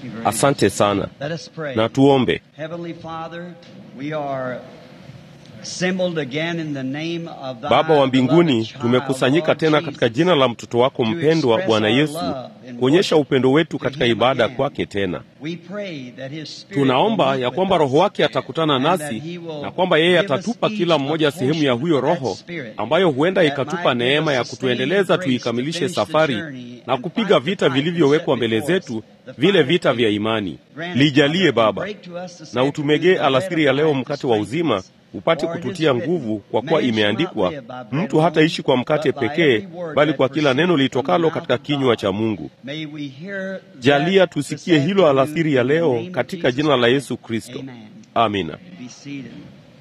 Thank you very Asante much. sana. Let us pray. Na tuombe. Heavenly Father, we are assembled again in the name of thy Baba wa mbinguni, beloved child, tumekusanyika Lord tena Jesus, katika jina la mtoto wako mpendwa Bwana Yesu, kuonyesha upendo wetu katika ibada kwake tena. We pray that his spirit Tunaomba will meet ya with kwamba us, Roho wake atakutana and nasi that he will na kwamba yeye give us atatupa each kila a mmoja sehemu ya portion huyo of that Roho spirit ambayo huenda that ikatupa might give neema us ya a kutuendeleza sustaining grace tuikamilishe to finish the safari journey na and kupiga fight the vita fight vilivyowekwa set mbele before us, zetu, the vile fight of vita faith. vya imani. Grant it, Lijalie Father, Baba, and break to us this na utumegee afternoon the bread alasiri of ya leo life to mkate wa strengthen uzima us. upate For it is kututia written, nguvu, kwa kuwa Man shall not imeandikwa, live by bread mtu alone, hataishi kwa mkate but by pekee, every word bali that kwa kila neno proceedeth from the litokalo mouth katika of kinywa cha God. Mungu. May we hear Jalia that tusikie this hilo afternoon alasiri ya in the leo name of katika Jesus jina la Christ. Yesu Kristo. Amen. Amina. Be seated.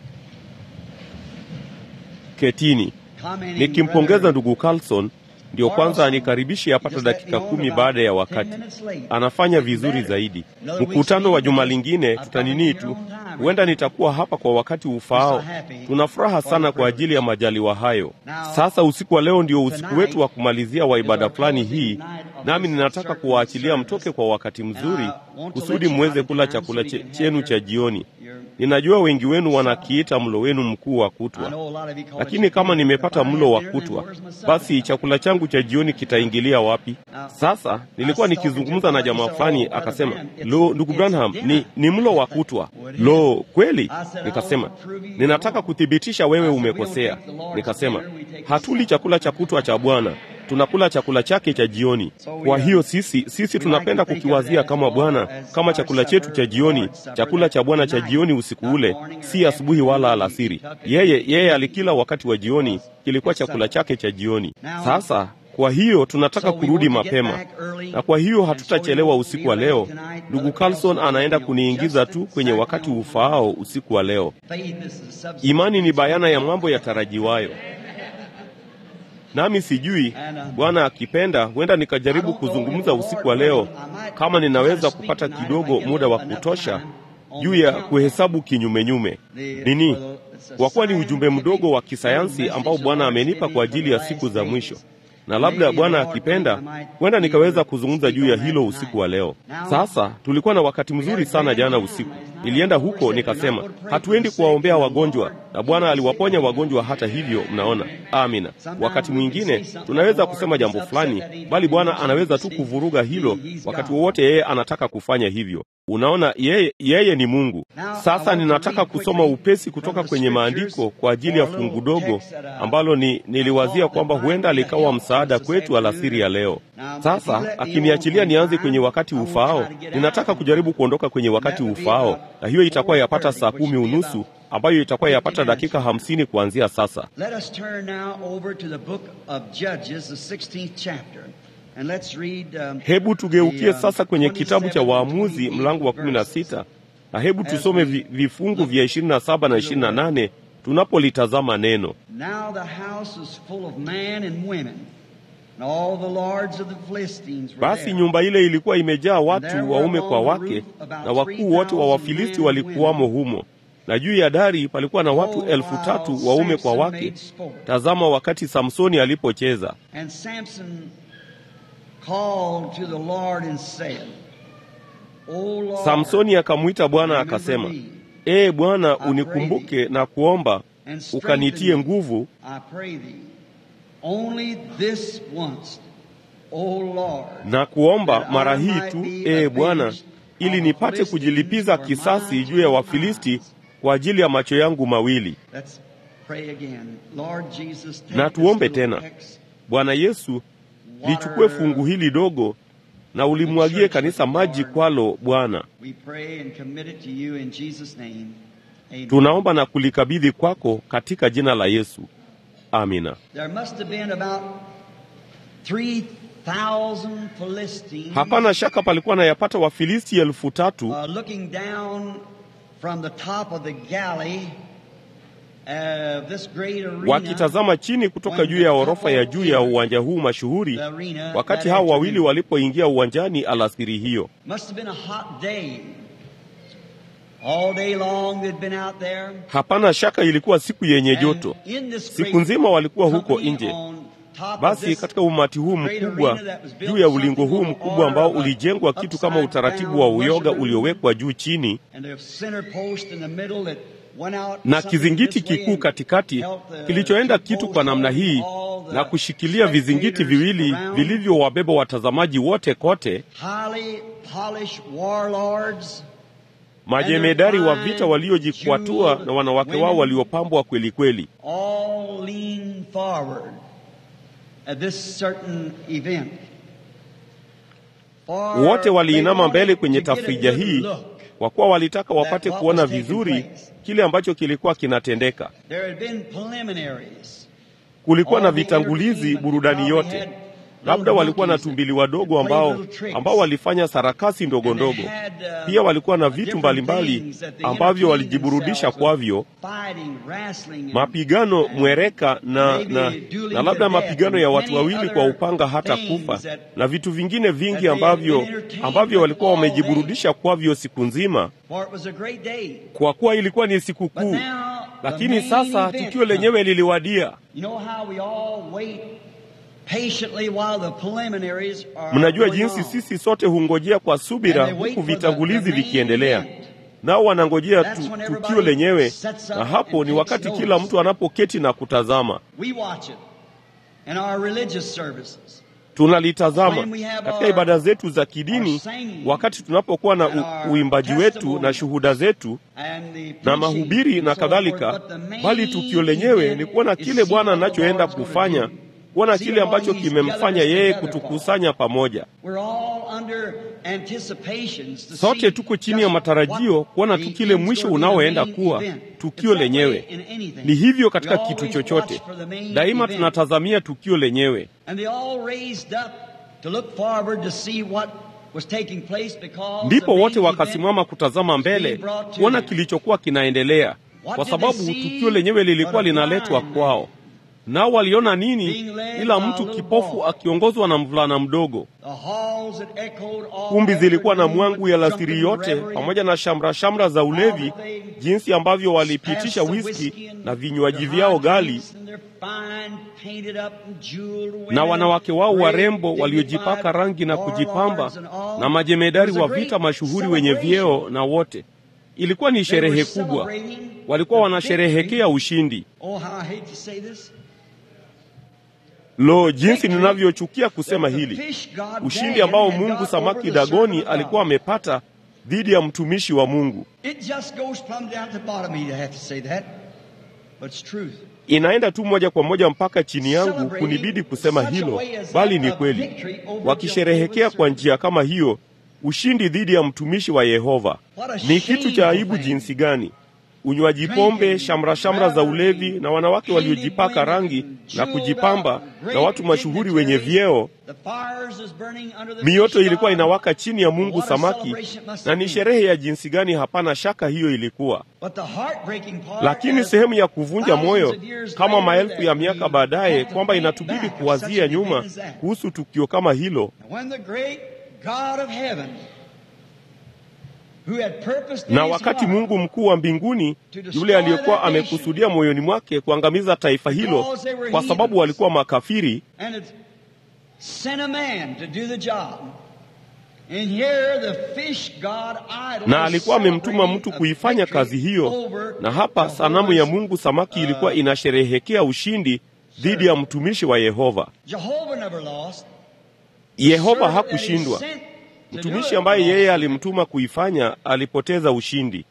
Ketini. Commenting, Nikimpongeza brother ndugu Carlson, ndio kwanza anikaribishe apata dakika kumi baada ya wakati. Anafanya vizuri zaidi. Mkutano wa juma lingine tutanini tu, huenda nitakuwa hapa kwa wakati ufaao. Tuna furaha sana kwa ajili ya majaliwa hayo. Sasa usiku wa leo ndio usiku wetu wa kumalizia wa ibada fulani hii, nami ninataka kuwaachilia mtoke kwa wakati mzuri kusudi muweze kula chakula che- chenu cha jioni. Ninajua wengi wenu wanakiita mlo wenu mkuu wa kutwa, lakini kama nimepata mlo wa kutwa, basi chakula changu cha jioni kitaingilia wapi? Sasa nilikuwa nikizungumza na jamaa fulani, akasema, lo, ndugu Branham, ni, ni mlo wa kutwa. Lo, kweli? Nikasema, ninataka kuthibitisha wewe umekosea. Nikasema, hatuli chakula cha kutwa cha Bwana tunakula chakula chake cha jioni. Kwa hiyo sisi sisi tunapenda kukiwazia kama Bwana kama chakula chetu cha jioni, chakula cha Bwana cha jioni usiku ule, si asubuhi wala alasiri. Yeye yeye alikila wakati wa jioni, kilikuwa chakula chake cha jioni. Sasa kwa hiyo tunataka kurudi mapema, na kwa hiyo hatutachelewa usiku wa leo. Ndugu Carlson anaenda kuniingiza tu kwenye wakati ufaao usiku wa leo. Imani ni bayana ya mambo yatarajiwayo. Nami sijui, Bwana akipenda, huenda nikajaribu kuzungumza usiku wa leo, kama ninaweza kupata kidogo muda wa kutosha juu ya kuhesabu kinyumenyume. Nini? Kwa kuwa ni ujumbe mdogo wa kisayansi ambao Bwana amenipa kwa ajili ya siku za mwisho na labda Bwana akipenda, huenda nikaweza kuzungumza juu ya hilo usiku wa leo. Sasa tulikuwa na wakati mzuri sana jana usiku. Nilienda huko nikasema, hatuendi kuwaombea wagonjwa, na Bwana aliwaponya wagonjwa hata hivyo. Mnaona, amina. Wakati mwingine tunaweza kusema jambo fulani, bali Bwana anaweza tu kuvuruga hilo wakati wowote yeye anataka kufanya hivyo. Unaona, yeye, yeye ni Mungu. Sasa ninataka kusoma upesi kutoka kwenye maandiko kwa ajili ya fungu dogo ambalo ni niliwazia kwamba huenda likawa msaada kwetu alasiri ya leo. Sasa akiniachilia nianze kwenye wakati ufaao, ninataka kujaribu kuondoka kwenye wakati ufaao, na hiyo itakuwa yapata saa kumi unusu ambayo itakuwa yapata dakika hamsini kuanzia sasa. Let us turn now over to the book of Judges, the 16th chapter. And let's read, um, Hebu tugeukie the, um, sasa kwenye kitabu cha 27 Waamuzi mlango wa kumi na sita na hebu tusome vi- vifungu vya ishirini na saba na ishirini na nane tunapolitazama neno. Now the house was full of men and women, and all the lords of the Philistines were Basi there. nyumba ile ilikuwa imejaa watu waume kwa wake, na wakuu wote wa Wafilisti walikuwamo humo, na juu ya dari palikuwa na watu elfu tatu waume kwa wake. Tazama wakati Samsoni alipocheza. And Samson called to the Lord and said, O Lord, Samsoni akamwita Bwana remember akasema, me, Ee Bwana, unikumbuke na kuomba and ukanitie strengthen me, nguvu, I pray thee, only this once, O Lord, na kuomba mara hii tu, ee Bwana, ili nipate kujilipiza kisasi juu ya Wafilisti kwa ajili ya macho yangu mawili. Let's pray again. Lord Jesus, take Na this tuombe little tena. text, Bwana Yesu, lichukue fungu hili dogo na ulimwagie kanisa maji kwalo, Bwana. We pray and commit it to you in Jesus' name. Amen. Tunaomba na kulikabidhi kwako katika jina la Yesu, amina. There must have been about 3,000 Philistines Hapana shaka palikuwa na yapata Wafilisti elfu tatu uh, looking down from the top of the galley of this great arena. wakitazama chini kutoka juu ya orofa ya juu ya uwanja huu mashuhuri, the arena wakati that hao wawili afternoon. walipoingia uwanjani alasiri hiyo. Must have been a hot day. All day long they'd been out there. Hapana shaka ilikuwa siku yenye joto. And in this Siku great nzima walikuwa huko company nje, on Basi katika umati huu mkubwa, juu ya ulingo huu mkubwa ambao ulijengwa kitu kama utaratibu wa uyoga uliowekwa juu chini, na kizingiti kikuu katikati kilichoenda kitu kwa namna hii na kushikilia vizingiti viwili vilivyowabeba watazamaji wote kote, majemedari wa vita waliojikwatua na wanawake wao waliopambwa kweli kweli. Wote waliinama mbele kwenye tafrija hii kwa kuwa walitaka wapate kuona vizuri kile ambacho kilikuwa kinatendeka. Kulikuwa na vitangulizi burudani yote. Labda walikuwa na tumbili wadogo ambao ambao walifanya sarakasi ndogo ndogo. Pia walikuwa na vitu mbalimbali ambavyo walijiburudisha kwavyo, mapigano mwereka na, na, na labda mapigano ya watu wawili kwa upanga hata kufa na vitu vingine vingi ambavyo ambavyo walikuwa wamejiburudisha kwavyo siku nzima, kwa kuwa ilikuwa ni siku kuu. Lakini sasa tukio lenyewe liliwadia. Mnajua jinsi sisi sote hungojea kwa subira huku vitangulizi vikiendelea, nao wanangojea tu, tukio lenyewe, na hapo ni wakati kila mtu anapoketi na kutazama. Tunalitazama katika ibada zetu za kidini, wakati tunapokuwa na u, uimbaji wetu na shuhuda zetu na mahubiri na kadhalika, bali tukio lenyewe ni kuona kile Bwana anachoenda kufanya kuona kile ambacho kimemfanya yeye kutukusanya pamoja. Sote tuko chini ya matarajio kuona tu kile mwisho unaoenda kuwa tukio lenyewe. Ni hivyo katika kitu chochote, daima tunatazamia tukio lenyewe. Ndipo wote wakasimama kutazama mbele kuona kilichokuwa kinaendelea, kwa sababu tukio lenyewe lilikuwa linaletwa kwao. Nao waliona nini? Ila mtu kipofu akiongozwa na mvulana mdogo. Kumbi zilikuwa na mwangu ya lasiri yote, pamoja na shamra shamra za ulevi, jinsi ambavyo walipitisha whisky na vinywaji vyao ghali, na wanawake wao warembo waliojipaka rangi na kujipamba, na majemedari wa vita mashuhuri wenye vyeo, na wote ilikuwa ni sherehe kubwa. Walikuwa wanasherehekea ushindi. Lo, jinsi ninavyochukia kusema hili, ushindi ambao Mungu samaki Dagoni alikuwa amepata dhidi ya mtumishi wa Mungu. Inaenda tu moja kwa moja mpaka chini yangu kunibidi kusema hilo, bali ni kweli. Wakisherehekea kwa njia kama hiyo ushindi dhidi ya mtumishi wa Yehova, ni kitu cha aibu jinsi gani! Unywaji pombe, shamra shamra za ulevi, na wanawake waliojipaka rangi na kujipamba, na watu mashuhuri wenye vyeo. Mioto ilikuwa inawaka chini ya Mungu samaki, na ni sherehe ya jinsi gani! Hapana shaka hiyo ilikuwa. Lakini sehemu ya kuvunja moyo, kama maelfu ya miaka baadaye, kwamba inatubidi kuwazia nyuma kuhusu tukio kama hilo na wakati Mungu mkuu wa mbinguni yule aliyekuwa amekusudia moyoni mwake kuangamiza taifa hilo kwa sababu walikuwa makafiri, na alikuwa amemtuma mtu kuifanya kazi hiyo, na hapa sanamu ya Mungu samaki ilikuwa inasherehekea ushindi dhidi ya mtumishi wa Yehova. Yehova hakushindwa. Mtumishi ambaye yeye alimtuma kuifanya alipoteza ushindi.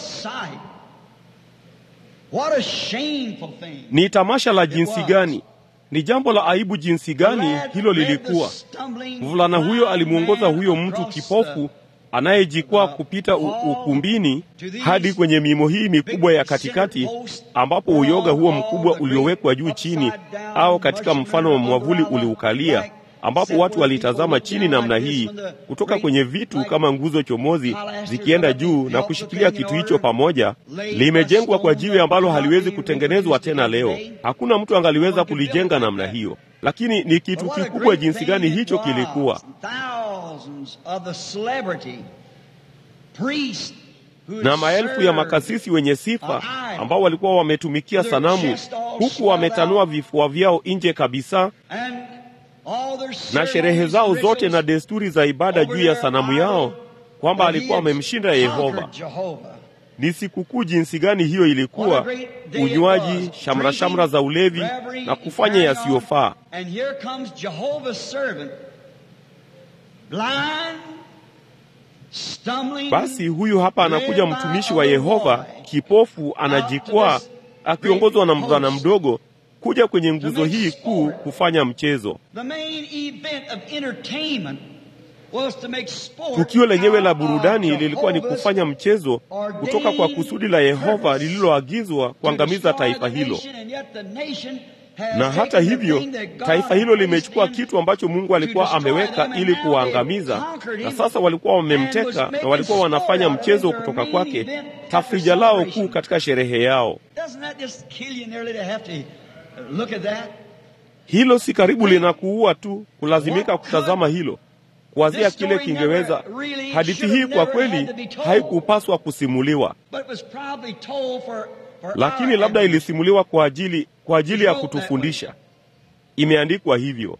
Ni tamasha la jinsi gani! Ni jambo la aibu jinsi gani hilo lilikuwa! Mvulana huyo alimwongoza huyo mtu kipofu anayejikwaa kupita ukumbini hadi kwenye mimo hii mikubwa ya katikati, ambapo uyoga huo mkubwa uliowekwa juu chini, au katika mfano wa mwavuli uliukalia ambapo watu walitazama chini namna hii kutoka kwenye vitu kama nguzo chomozi zikienda juu na kushikilia kitu hicho pamoja. Limejengwa kwa jiwe ambalo haliwezi kutengenezwa tena leo. Hakuna mtu angaliweza kulijenga namna hiyo, lakini ni kitu kikubwa jinsi gani hicho kilikuwa. Na maelfu ya makasisi wenye sifa ambao walikuwa wametumikia sanamu, huku wametanua vifua vyao nje kabisa na sherehe zao zote na desturi za ibada juu ya sanamu yao kwamba alikuwa amemshinda Yehova. Ni sikukuu jinsi gani hiyo ilikuwa! Unywaji, shamra shamra za ulevi na kufanya yasiyofaa. Basi huyu hapa anakuja mtumishi wa Yehova, kipofu, anajikwaa, akiongozwa na mvulana mdogo kuja kwenye nguzo hii kuu kufanya mchezo. Tukio lenyewe la burudani lilikuwa ni kufanya mchezo kutoka kwa kusudi la Yehova lililoagizwa kuangamiza taifa hilo. Na hata hivyo, taifa hilo limechukua kitu ambacho Mungu alikuwa ameweka ili kuwaangamiza, na sasa walikuwa wamemteka na walikuwa wanafanya mchezo kutoka kwake, tafrija lao kuu katika sherehe yao. Hilo si karibu linakuua tu kulazimika kutazama hilo kuwazia kile kingeweza. Hadithi hii kwa kweli haikupaswa kusimuliwa, lakini labda ilisimuliwa kwa ajili kwa ajili ya kutufundisha. Imeandikwa hivyo.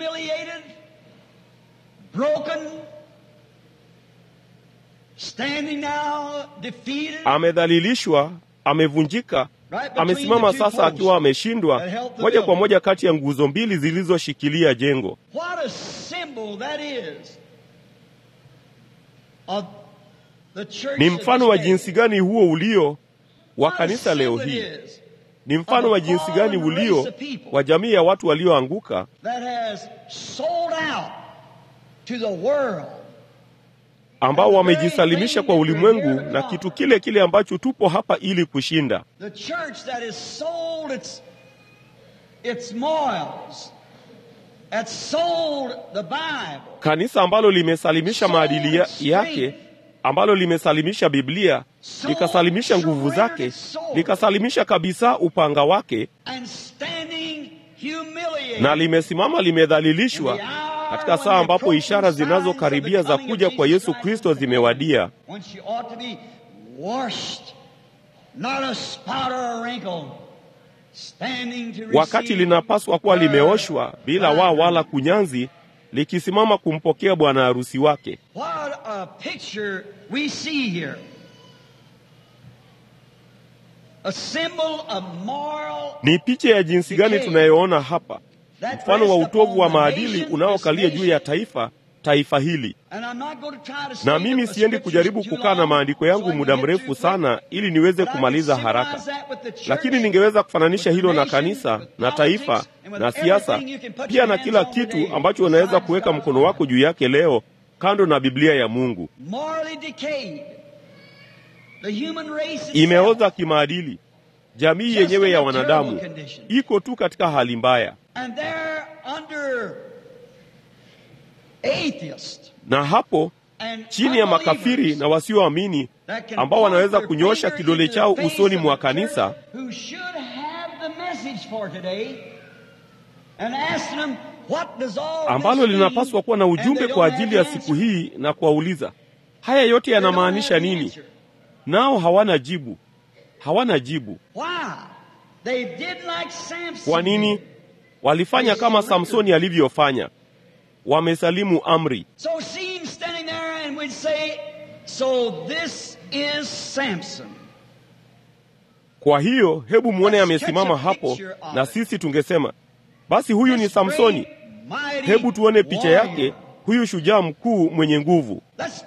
Amedhalilishwa, amevunjika, amesimama sasa akiwa ameshindwa, moja kwa moja kati ya nguzo mbili zilizoshikilia jengo. Ni mfano wa jinsi gani huo ulio wa kanisa leo hii? Ni mfano wa jinsi gani ulio wa jamii ya watu walioanguka ambao wamejisalimisha kwa ulimwengu na kitu kile kile ambacho tupo hapa ili kushinda. Kanisa ambalo limesalimisha maadili ya, yake ambalo limesalimisha Biblia, likasalimisha nguvu zake, likasalimisha kabisa upanga wake, na limesimama limedhalilishwa katika saa ambapo ishara zinazokaribia za kuja kwa Yesu Kristo zimewadia, wakati linapaswa kuwa limeoshwa bila waa wala kunyanzi, likisimama kumpokea bwana harusi wake. Ni picha ya jinsi gani tunayoona hapa, mfano wa utovu wa maadili unaokalia juu ya taifa taifa hili. Na mimi siendi kujaribu kukaa na maandiko yangu muda mrefu sana ili niweze kumaliza haraka, lakini ningeweza kufananisha hilo na kanisa na taifa na siasa pia na kila kitu ambacho unaweza kuweka mkono wako juu yake leo, kando na Biblia ya Mungu. Imeoza kimaadili. Jamii yenyewe ya wanadamu iko tu katika hali mbaya na hapo chini ya makafiri na wasioamini ambao wanaweza kunyosha kidole chao usoni mwa kanisa ambalo linapaswa kuwa na ujumbe kwa ajili ya siku hii na kuwauliza haya yote yanamaanisha nini? Nao hawana jibu, hawana jibu. Kwa nini? Walifanya kama Samsoni alivyofanya wamesalimu amri. So see him standing there and we'd say, so this is Samson. Kwa hiyo hebu mwone amesimama hapo, na sisi tungesema basi huyu ni Samsoni. Hebu tuone picha yake, huyu shujaa mkuu mwenye nguvu.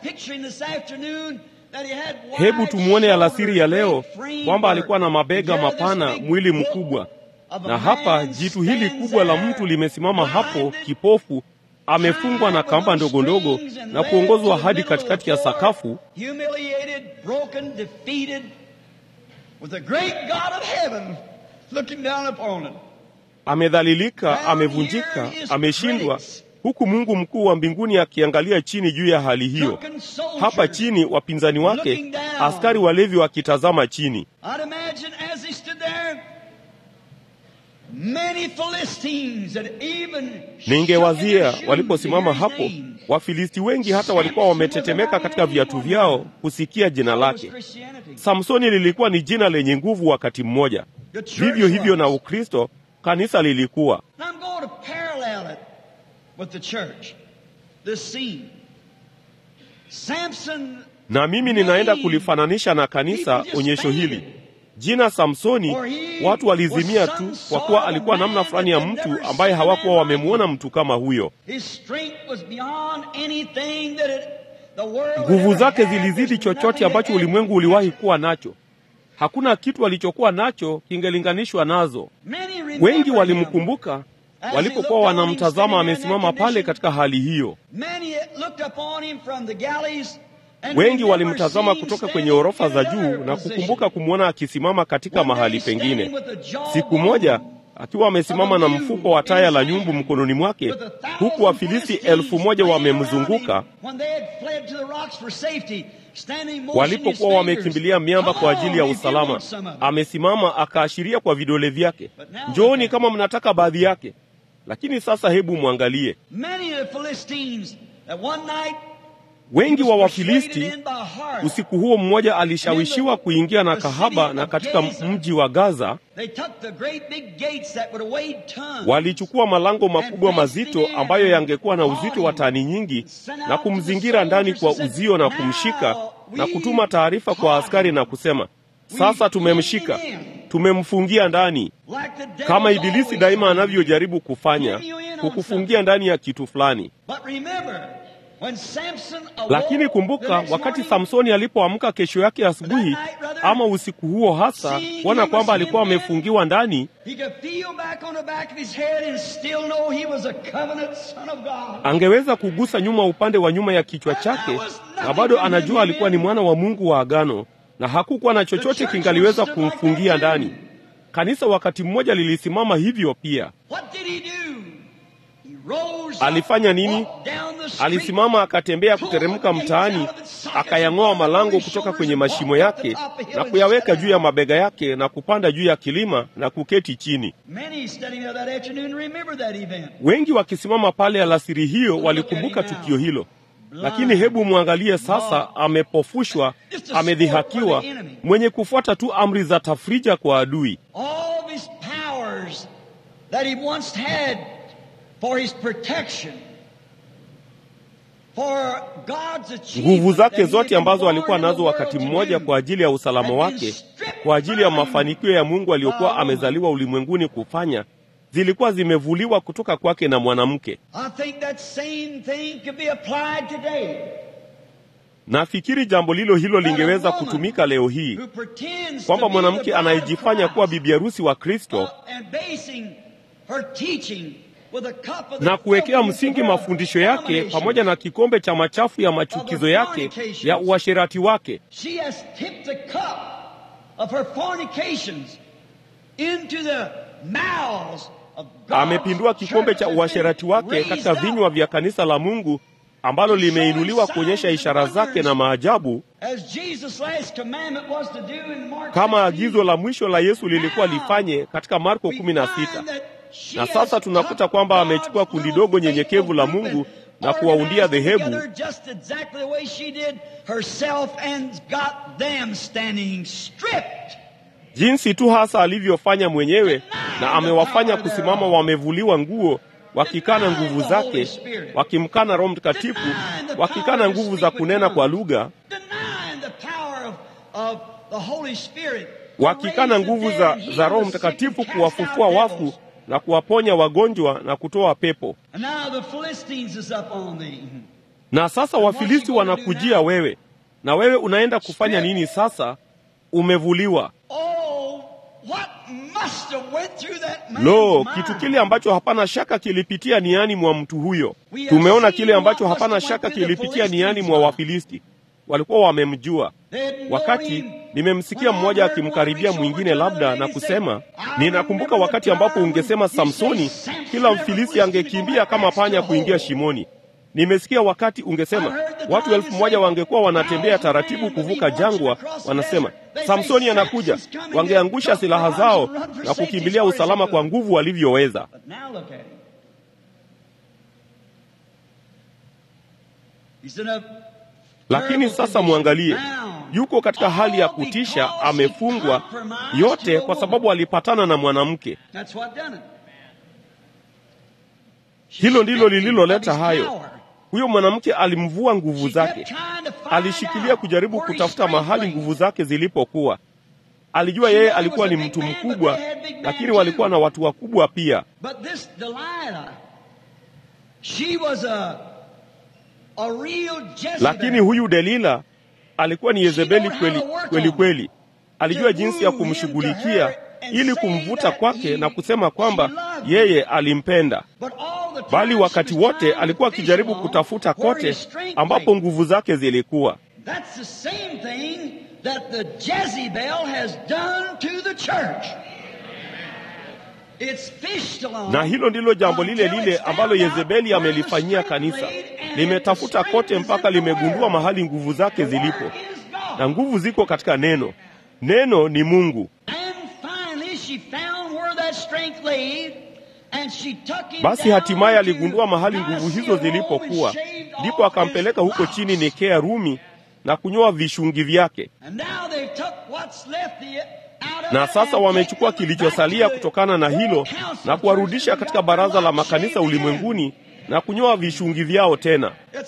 Hebu tumwone alasiri ya leo kwamba alikuwa na mabega mapana, mwili mkubwa, na hapa jitu hili kubwa la mtu limesimama hapo, kipofu amefungwa na kamba ndogo ndogo na kuongozwa hadi katikati ya sakafu, amedhalilika, amevunjika, ameshindwa, huku Mungu mkuu wa mbinguni akiangalia chini juu ya hali hiyo. Hapa chini wapinzani wake, askari walevi wakitazama chini. many Philistines that even Ningewazia shook in waliposimama their shoes to hapo, hear his name. Wafilisti wengi hata walikuwa wametetemeka katika viatu vyao kusikia jina That was lake. Christianity. Samsoni lilikuwa ni jina lenye nguvu wakati mmoja. The church Vivyo hivyo na was. Ukristo, kanisa lilikuwa. And I'm going to parallel it with the church. This scene. Samson Na mimi ninaenda kulifananisha na kanisa onyesho hili. Jina Samsoni, watu walizimia tu kwa kuwa alikuwa namna fulani ya mtu ambaye hawakuwa wamemwona mtu kama huyo. His strength was beyond anything that it, the world had Nguvu ever zake had. zilizidi There's chochote nothing ambacho that ulimwengu had- uliwahi kuwa nacho. Hakuna kitu alichokuwa nacho kingelinganishwa nazo. Many remember Wengi him. walimkumbuka walipokuwa wanamtazama amesimama pale katika hali hiyo. Many looked upon him from the galleys and Wengi remember walimtazama seeing kutoka standing kwenye orofa in za another juu na position. kukumbuka kumwona akisimama katika One day mahali standing pengine. with the jaw Siku bone moja akiwa amesimama na mfuko wa taya la nyumbu mkononi mwake, with a thousand huku Wafilisti Philistines elfu moja playing wamemzunguka around him. When they had fled to the rocks for safety, standing motioning his walipokuwa fingers. wamekimbilia miamba kwa Come ajili ya on, if you usalama. want some of it. Amesimama akaashiria kwa vidole vyake, njooni kama mnataka baadhi yake. Lakini sasa hebu mwangalie, Many of the Philistines that one night wengi wa was Wafilisti persuaded in by heart. usiku huo mmoja alishawishiwa kuingia na kahaba, na katika mji wa Gaza They took the great big gates that would have weighed tons. walichukua malango makubwa mazito ambayo yangekuwa na uzito wa tani nyingi na kumzingira ndani kwa uzio na kumshika na kutuma taarifa kwa askari na kusema, sasa tumemshika, tumemfungia ndani, Like the devil kama always Ibilisi daima does. anavyojaribu kufanya, kukufungia ndani ya kitu fulani. But remember, when Samson awoke Lakini the kumbuka, next wakati morning, Samsoni alipoamka kesho yake asubuhi, ama usiku huo hasa, kuona kwamba alikuwa amefungiwa ndani, he could feel back on the back of his head and still know he was a covenant son of God. angeweza kugusa nyuma upande wa nyuma ya kichwa chake, na bado anajua alikuwa ni mwana wa Mungu wa agano, na hakukuwa na chochote kingaliweza kumfungia ndani. Kanisa wakati mmoja lilisimama hivyo pia. What did he do? He rose up, Alifanya nini? walked down the street, Alisimama akatembea kuteremka mtaani, akayang'oa malango kutoka kwenye mashimo yake na kuyaweka juu ya mabega yake na kupanda juu ya kilima na kuketi chini. Many studying there that afternoon remember that event. Wengi wakisimama pale alasiri hiyo walikumbuka tukio hilo. Lakini hebu mwangalie sasa, amepofushwa, amedhihakiwa, mwenye kufuata tu amri za tafrija kwa adui. All these powers that he once had for his protection, for God's achievement, Nguvu that zake he zote had ambazo been alikuwa born in the nazo world wakati to mmoja do, kwa ajili ya usalama wake, kwa ajili ya mafanikio ya Mungu aliyokuwa amezaliwa ulimwenguni kufanya, zilikuwa zimevuliwa kutoka kwake na mwanamke. I think that same thing could be applied today. Nafikiri jambo lilo hilo lingeweza kutumika leo hii, Who pretends kwamba to be the mwanamke bride of anayejifanya kuwa Christ, bibi harusi wa Kristo uh, and basing her teaching with a cup of the na kuwekea filthiness msingi of her mafundisho yake abominations. pamoja na kikombe cha machafu ya machukizo yake ya uasherati wake. She has tipped the cup of her fornications into the mouths of God's Amepindua kikombe cha church uasherati wake raised katika up. vinywa vya kanisa la Mungu ambalo limeinuliwa kuonyesha ishara zake na maajabu, As Jesus' last commandment was to do in Mark kama 16, agizo la mwisho la Yesu lilikuwa lifanye katika Marko we 16. find that she Na has sasa tunakuta cut kwamba God's amechukua kundi little dogo nyenyekevu la faithful Mungu group na and kuwaundia organized them dhehebu together just exactly the way she did herself and got them standing stripped. jinsi tu hasa alivyofanya mwenyewe, na amewafanya kusimama wamevuliwa nguo, wakikana nguvu zake, wakimkana Roho Mtakatifu, wakikana nguvu za kunena kwa lugha, Denying the power of, of the Holy Spirit. wakikana nguvu za, za Roho Mtakatifu kuwafufua wafu na kuwaponya wagonjwa na kutoa pepo. And now the Philistines is up on thee. Na sasa Wafilisti wanakujia wewe, na wewe unaenda kufanya nini sasa? Umevuliwa. Oh, what must have went through that man's Lo, mind. kitu kile ambacho hapana shaka kilipitia niani mwa mtu huyo. Tumeona kile ambacho hapana shaka kilipitia niani mwa Wafilisti. Walikuwa wamemjua. Wakati nimemsikia mmoja akimkaribia mwingine labda na kusema, ninakumbuka wakati ambapo ungesema Samsoni, kila Mfilisti angekimbia kama panya kuingia shimoni. Nimesikia wakati ungesema watu elfu moja wangekuwa wanatembea taratibu kuvuka jangwa, wanasema Samsoni anakuja, wangeangusha silaha zao na kukimbilia usalama kwa nguvu walivyoweza. Lakini sasa mwangalie, yuko katika hali ya kutisha, amefungwa yote kwa sababu alipatana na mwanamke. Hilo ndilo lililoleta hayo. Huyo mwanamke alimvua nguvu zake, alishikilia kujaribu kutafuta mahali nguvu zake zilipokuwa. Alijua yeye alikuwa ni mtu mkubwa, lakini walikuwa na watu wakubwa pia. Lakini huyu Delila alikuwa ni Yezebeli kweli kweli kweli. Alijua jinsi ya kumshughulikia ili kumvuta kwake na kusema kwamba yeye alimpenda, bali wakati wote alikuwa akijaribu kutafuta kote ambapo nguvu zake zilikuwa. Na hilo ndilo jambo lile lile ambalo Yezebeli amelifanyia kanisa. Limetafuta kote mpaka limegundua mahali nguvu zake zilipo, na nguvu ziko katika neno. Neno ni Mungu. Basi hatimaye aligundua mahali nguvu hizo zilipokuwa, ndipo akampeleka huko chini Nikea Rumi na kunyoa vishungi vyake. Na sasa wamechukua kilichosalia kutokana na hilo na kuwarudisha katika baraza la makanisa ulimwenguni na kunyoa vishungi vyao tena.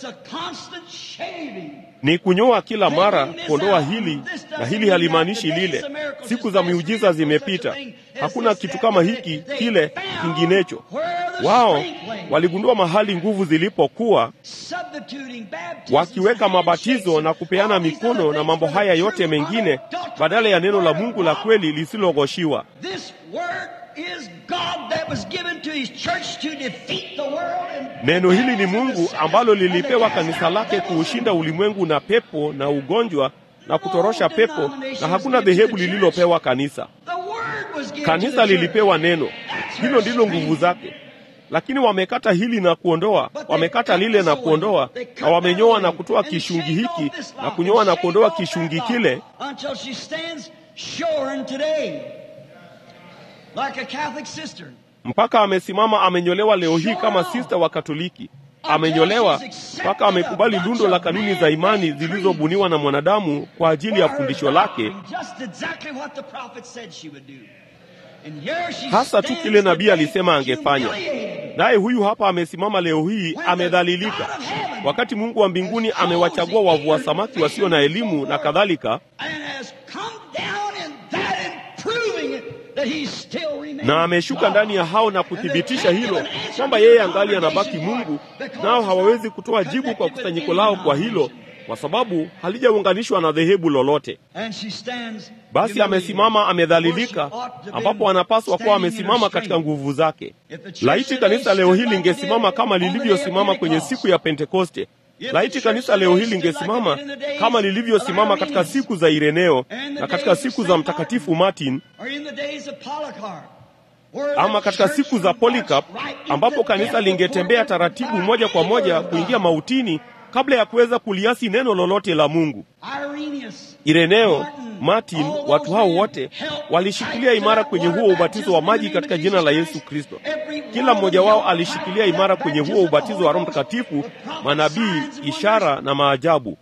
Ni kunyoa kila mara, kuondoa hili na hili halimaanishi lile. Siku za miujiza zimepita, hakuna kitu kama hiki kile kinginecho. Wao waligundua mahali nguvu zilipokuwa, wakiweka mabatizo na kupeana mikono na mambo haya yote mengine badala ya neno la Mungu la kweli lisilogoshiwa. Neno hili ni Mungu ambalo lilipewa kanisa lake kuushinda ulimwengu na pepo na ugonjwa na kutorosha pepo, na hakuna dhehebu lililopewa kanisa. Kanisa lilipewa neno, hilo ndilo nguvu zake. Lakini wamekata hili na kuondoa, wamekata lile na kuondoa, na wamenyoa na kutoa kishungi hiki na kunyoa na kuondoa kishungi kile mpaka amesimama amenyolewa leo hii kama sista wa Katoliki. Amenyolewa mpaka amekubali lundo la kanuni za imani zilizobuniwa na mwanadamu kwa ajili ya fundisho lake, hasa tu kile nabii alisema angefanya. Naye huyu hapa amesimama leo hii amedhalilika, wakati Mungu wa mbinguni amewachagua wavua samaki wasio na elimu na kadhalika na ameshuka ndani ya hao na kuthibitisha hilo kwamba yeye angali anabaki Mungu, nao hawawezi kutoa jibu kwa kusanyiko lao kwa hilo, kwa sababu halijaunganishwa na dhehebu lolote. Basi amesimama amedhalilika, ambapo anapaswa kuwa amesimama katika nguvu zake. Laiti kanisa leo hili lingesimama kama lilivyosimama kwenye siku ya Pentekoste. Laiti kanisa leo hili lingesimama kama lilivyosimama katika siku za Ireneo na katika siku za Mtakatifu Martin, ama katika siku za Polycarp, ambapo kanisa lingetembea taratibu moja kwa moja kuingia mautini kabla ya kuweza kuliasi neno lolote la Mungu. Ireneo, Martin, watu hao wote walishikilia imara kwenye huo ubatizo wa maji katika jina la Yesu Kristo. Kila mmoja wao alishikilia imara kwenye huo ubatizo wa Roho Mtakatifu, manabii, ishara na maajabu,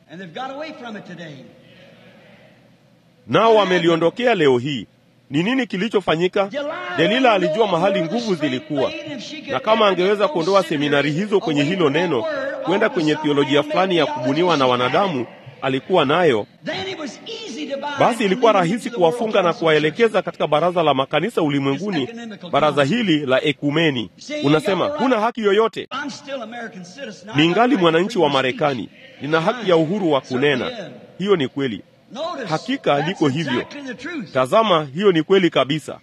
nao wameliondokea leo hii. Ni nini kilichofanyika? Delila alijua mahali nguvu zilikuwa, na kama angeweza kuondoa seminari hizo kwenye hilo neno, kwenda kwenye theolojia fulani ya kubuniwa na wanadamu alikuwa nayo, basi ilikuwa rahisi kuwafunga na kuwaelekeza katika baraza la makanisa ulimwenguni, baraza hili la ekumeni. Unasema huna haki yoyote. Ningali mwananchi wa Marekani, nina haki ya uhuru wa kunena. Hiyo ni kweli, hakika liko hivyo. Tazama, hiyo ni kweli kabisa.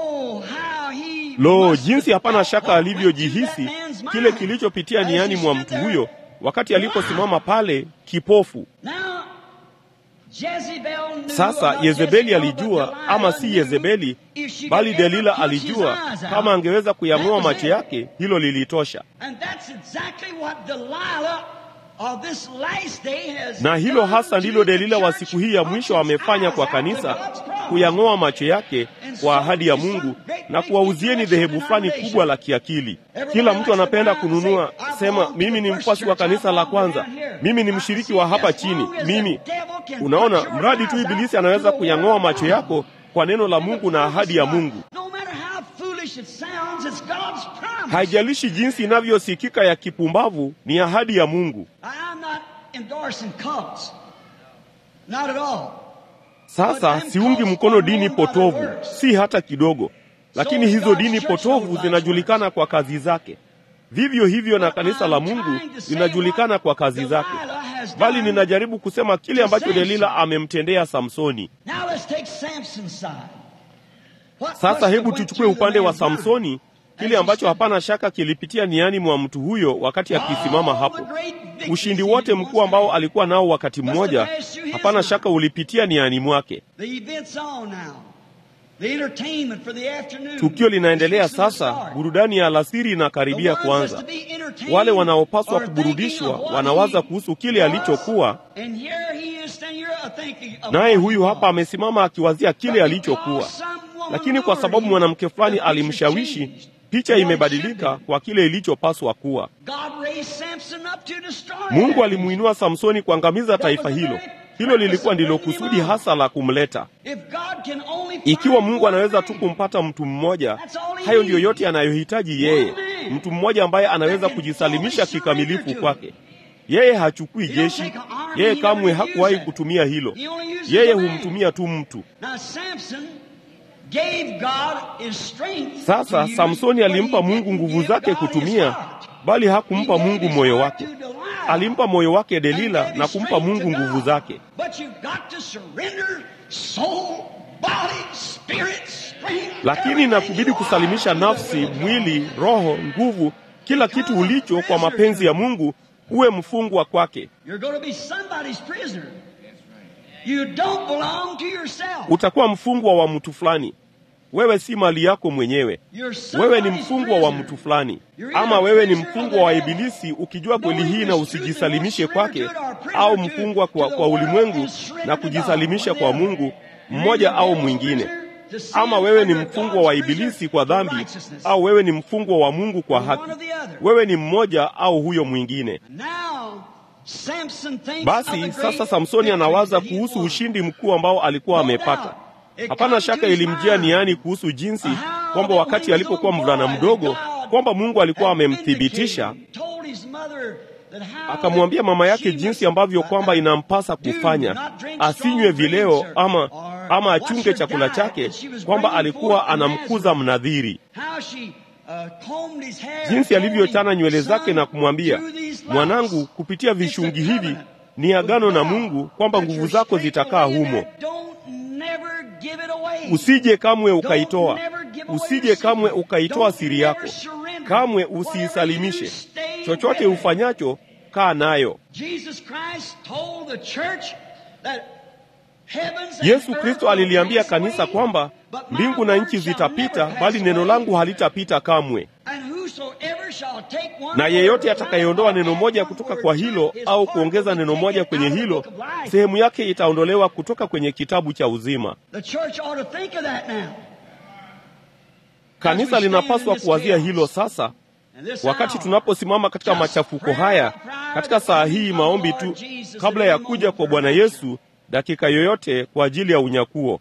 Lo, jinsi hapana shaka alivyojihisi kile kilichopitia niani mwa mtu huyo wakati aliposimama pale kipofu. Sasa Yezebeli alijua, ama si Yezebeli bali Delila alijua, kama angeweza kuyang'oa macho yake, hilo lilitosha. na hilo hasa ndilo Delila wa siku hii ya mwisho amefanya kwa kanisa, kuyang'oa macho yake kwa ahadi ya Mungu na kuwauzieni dhehebu fulani kubwa la kiakili. Kila mtu anapenda kununua, sema mimi ni mfuasi wa kanisa la kwanza, mimi ni mshiriki wa hapa chini, mimi. Unaona, mradi tu Ibilisi anaweza kuyang'oa macho yako kwa neno la Mungu na ahadi ya Mungu. Haijalishi jinsi inavyosikika ya kipumbavu, ni ahadi ya Mungu. Sasa siungi mkono dini potovu, si hata kidogo, lakini hizo dini potovu zinajulikana kwa kazi zake. Vivyo hivyo na kanisa la Mungu linajulikana kwa kazi zake, bali ninajaribu kusema kile ambacho Delila amemtendea Samsoni. Sasa hebu tuchukue upande wa Samsoni, kile ambacho hapana shaka kilipitia niani mwa mtu huyo wakati akisimama hapo. Ushindi wote mkuu ambao alikuwa nao wakati mmoja, hapana shaka ulipitia niani mwake. Tukio linaendelea sasa, burudani ya alasiri inakaribia kuanza. Wale wanaopaswa kuburudishwa wanawaza kuhusu kile alichokuwa, naye huyu hapa amesimama akiwazia kile alichokuwa. Lakini kwa sababu mwanamke fulani alimshawishi, picha imebadilika kwa kile ilichopaswa kuwa. Mungu alimuinua Samsoni kuangamiza taifa hilo. Hilo lilikuwa ndilo kusudi hasa la kumleta. Ikiwa Mungu anaweza tu kumpata mtu mmoja, hayo ndiyo yote anayohitaji yeye, mtu mmoja ambaye anaweza kujisalimisha kikamilifu kwake. Yeye hachukui jeshi, yeye kamwe hakuwahi kutumia hilo. Yeye humtumia tu mtu. Sasa Samsoni alimpa Mungu nguvu zake kutumia, bali hakumpa Mungu moyo wake. Alimpa moyo wake Delila na kumpa Mungu nguvu zake. Lakini inakubidi kusalimisha nafsi, mwili, roho, nguvu, kila kitu ulicho kwa mapenzi ya Mungu, uwe mfungwa kwake. Utakuwa mfungwa wa mtu fulani. Wewe si mali yako mwenyewe, wewe ni mfungwa wa mtu fulani. Ama wewe ni mfungwa wa Ibilisi ukijua kweli hii na usijisalimishe kwake, au mfungwa kwa, kwa ulimwengu na kujisalimisha kwa Mungu mmoja au mwingine. Ama wewe ni mfungwa wa Ibilisi kwa dhambi, au wewe ni mfungwa wa Mungu kwa haki. Wewe ni mmoja au huyo mwingine. Basi sasa Samsoni anawaza kuhusu ushindi mkuu ambao alikuwa amepata. Hapana shaka ilimjia niani kuhusu jinsi kwamba wakati alipokuwa mvulana mdogo kwamba Mungu alikuwa amemthibitisha, akamwambia mama yake jinsi ambavyo kwamba inampasa kufanya, asinywe vileo ama, ama achunge chakula chake, kwamba alikuwa anamkuza mnadhiri, jinsi alivyochana nywele zake na kumwambia, mwanangu, kupitia vishungi hivi ni agano na Mungu kwamba nguvu zako zitakaa humo Usije kamwe ukaitoa, usije kamwe ukaitoa siri yako, kamwe usiisalimishe. Chochote ufanyacho, kaa nayo. Yesu Kristo aliliambia kanisa kwamba mbingu na nchi zitapita, bali neno langu halitapita kamwe. Na yeyote atakayeondoa neno moja kutoka kwa hilo au kuongeza neno moja kwenye hilo, sehemu yake itaondolewa kutoka kwenye kitabu cha uzima. Kanisa linapaswa kuwazia hilo sasa, wakati tunaposimama katika machafuko haya, katika saa hii, maombi tu kabla ya kuja kwa Bwana Yesu dakika yoyote kwa ajili ya unyakuo.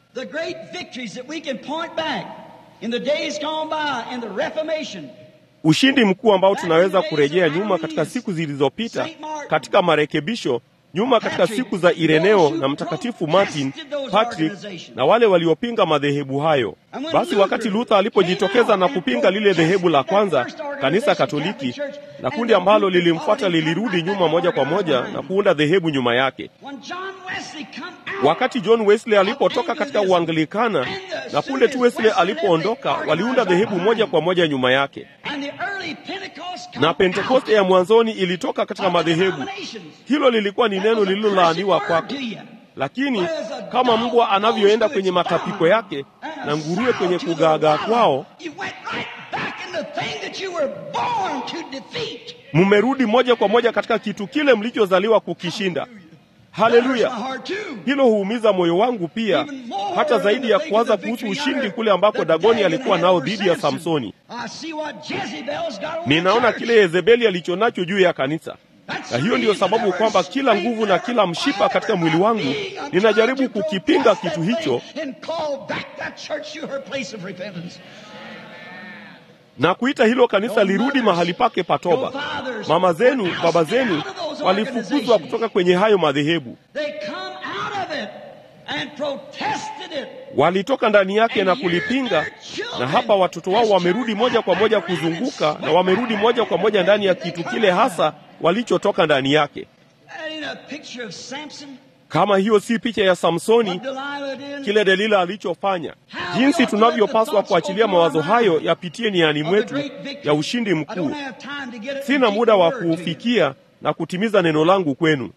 Ushindi mkuu ambao tunaweza kurejea nyuma katika siku zilizopita, katika marekebisho nyuma, katika siku za Ireneo na Mtakatifu Martin Patrick na wale waliopinga madhehebu hayo. Basi wakati Luther alipojitokeza na kupinga lile dhehebu la kwanza, kanisa Katoliki na kundi ambalo lilimfuata lilirudi nyuma moja kwa moja na kuunda dhehebu nyuma yake. Wakati John Wesley alipotoka katika Uanglikana na punde tu Wesley alipoondoka, waliunda dhehebu moja kwa moja nyuma yake, na Pentekoste ya mwanzoni ilitoka katika madhehebu. Hilo lilikuwa ni neno lililolaaniwa kwake. Lakini kama mbwa anavyoenda kwenye matapiko yake na nguruwe kwenye kugaagaa kwao, mmerudi moja kwa moja katika kitu kile mlichozaliwa kukishinda. Haleluya! Hilo huumiza moyo wangu pia, hata zaidi ya kuwaza kuhusu ushindi kule ambako Dagoni alikuwa nao dhidi ya Samsoni. Ninaona kile Yezebeli alicho nacho juu ya kanisa, na hiyo ndiyo sababu kwamba kila nguvu na kila mshipa katika mwili wangu ninajaribu kukipinga kitu hicho na kuita hilo kanisa lirudi mahali pake patoba. Mama zenu, baba zenu walifukuzwa kutoka kwenye hayo madhehebu, walitoka ndani yake na kulipinga, na hapa watoto wao wamerudi moja kwa moja kuzunguka, na wamerudi moja kwa moja ndani ya kitu kile hasa walichotoka ndani yake. Kama hiyo si picha ya Samsoni, kile Delila alichofanya, jinsi tunavyopaswa kuachilia mawazo hayo yapitie niani mwetu ya ushindi mkuu. Sina muda wa kuufikia na kutimiza neno langu kwenu.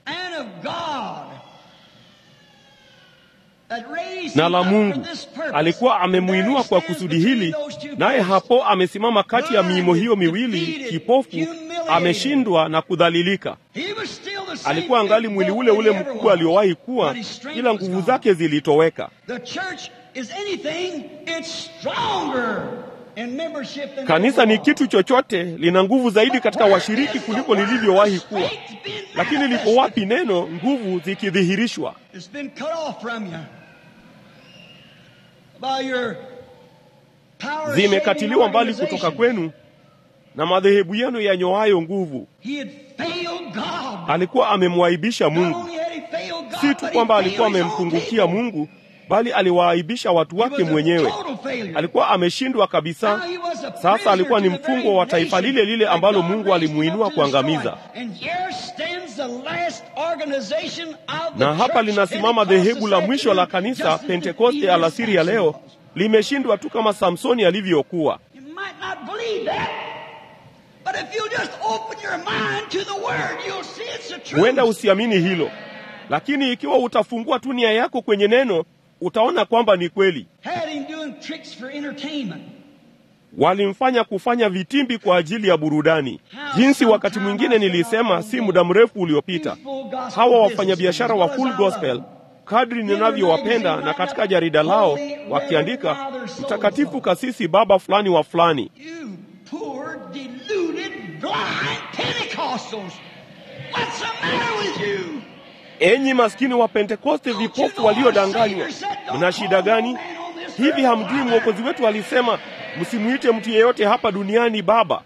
Na la Mungu alikuwa amemwinua kwa kusudi hili, naye hapo amesimama kati ya miimo hiyo miwili, kipofu, ameshindwa na kudhalilika. Alikuwa angali mwili ule ule mkubwa aliowahi kuwa, ila nguvu zake zilitoweka. Kanisa ni kitu chochote, lina nguvu zaidi katika washiriki kuliko lilivyowahi kuwa. Lakini lipo wapi neno, nguvu zikidhihirishwa? Zimekatiliwa mbali kutoka kwenu na madhehebu yenu yanyoayo nguvu. Alikuwa amemwaibisha Mungu. Si tu kwamba alikuwa amempungukia Mungu, bali aliwaaibisha watu wake mwenyewe. Alikuwa ameshindwa kabisa. Sasa alikuwa ni mfungwa wa taifa lile lile ambalo Mungu alimuinua kuangamiza. Na hapa linasimama dhehebu la mwisho la kanisa Pentekoste alasiri ya leo, limeshindwa tu kama Samsoni alivyokuwa. Huenda usiamini hilo, lakini ikiwa utafungua tu nia yako kwenye neno, utaona kwamba ni kweli. Walimfanya kufanya vitimbi kwa ajili ya burudani, jinsi wakati mwingine nilisema si muda mrefu uliopita. Hawa wafanyabiashara wa Full Gospel, kadri ninavyowapenda, na katika jarida lao wakiandika mtakatifu kasisi baba fulani wa fulani Enyi maskini wa Pentekoste, vipofu waliodanganywa, mna shida gani? Hivi hamjui mwokozi wetu alisema, msimwite mtu yeyote hapa duniani baba?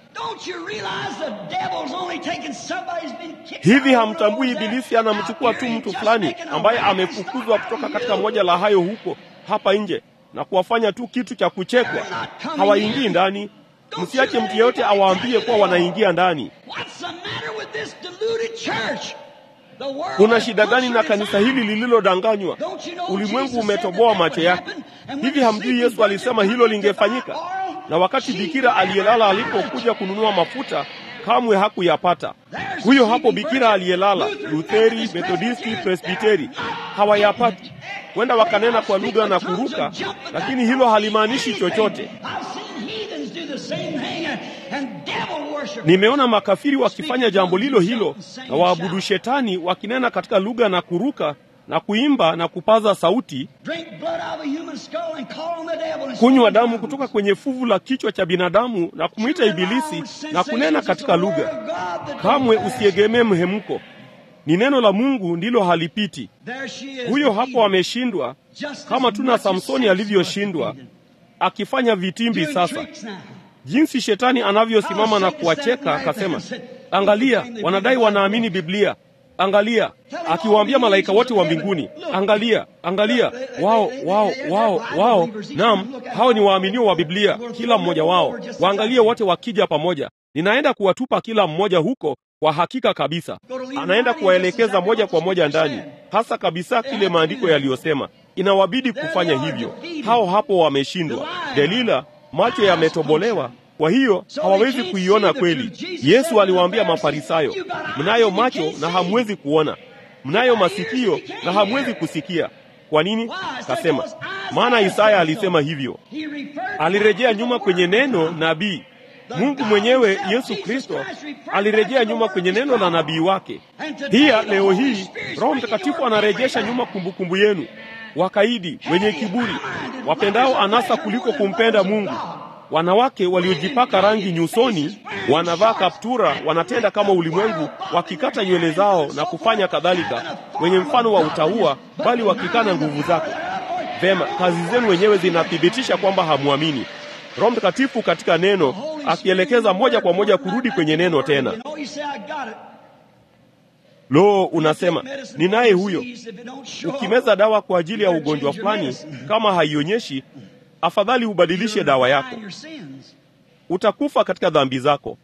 Hivi hamtambui Ibilisi anamchukua tu mtu fulani ambaye amefukuzwa kutoka katika moja la hayo huko hapa nje na kuwafanya tu kitu cha kuchekwa? Hawaingii ndani. Msiache mtu yeyote awaambie kuwa wanaingia ndani. Kuna shida gani na kanisa hili lililodanganywa? Ulimwengu umetoboa macho yake. Hivi hamjui Yesu alisema hilo lingefanyika? Na wakati bikira aliyelala alipokuja kununua mafuta, kamwe hakuyapata. Huyo hapo bikira aliyelala, Lutheri, Methodisti, Presbiteri, hawayapati. Kwenda wakanena kwa lugha na kuruka, lakini hilo halimaanishi chochote. Nimeona makafiri wakifanya jambo lilo hilo na waabudu shetani wakinena katika lugha na kuruka na kuimba na kupaza sauti, kunywa damu kutoka kwenye fuvu la kichwa cha binadamu na kumwita Ibilisi na kunena katika lugha. Kamwe usiegemee mhemko, ni neno la Mungu ndilo halipiti. Huyo hapo ameshindwa, kama tuna Samsoni alivyoshindwa akifanya vitimbi sasa jinsi shetani anavyosimama na kuwacheka, akasema, angalia, wanadai wanaamini Biblia. Angalia, akiwaambia malaika wote wa mbinguni, angalia, angalia, wao wao wao wao, naam, hao ni waaminio wa Biblia, kila mmoja wao. Waangalie wote wakija pamoja, ninaenda kuwatupa kila mmoja huko. Kwa hakika kabisa, anaenda kuwaelekeza moja kwa moja ndani, hasa kabisa kile maandiko yaliyosema. Inawabidi kufanya hivyo. Hao hapo wameshindwa. Delila macho yametobolewa, kwa hiyo hawawezi kuiona kweli. Yesu aliwaambia Mafarisayo, mnayo macho na hamwezi kuona, mnayo masikio na hamwezi kusikia. Kwa nini? Kasema, maana Isaya alisema hivyo. Alirejea nyuma kwenye neno nabii, Mungu mwenyewe Yesu Kristo alirejea nyuma kwenye neno la nabii wake. Pia leo hii Roho Mtakatifu anarejesha nyuma kumbukumbu yenu, wakaidi, wenye kiburi, wapendao anasa kuliko kumpenda Mungu, wanawake waliojipaka rangi nyusoni, wanavaa kaptura, wanatenda kama ulimwengu, wakikata nywele zao na kufanya kadhalika, wenye mfano wa utauwa, bali wakikana nguvu zake. Vema, kazi zenu wenyewe zinathibitisha kwamba hamwamini. Roho Mtakatifu katika neno akielekeza moja kwa moja kurudi kwenye neno tena. Lo, unasema ninaye huyo. Ukimeza dawa kwa ajili ya ugonjwa fulani, kama haionyeshi, afadhali ubadilishe dawa yako. Utakufa katika dhambi zako.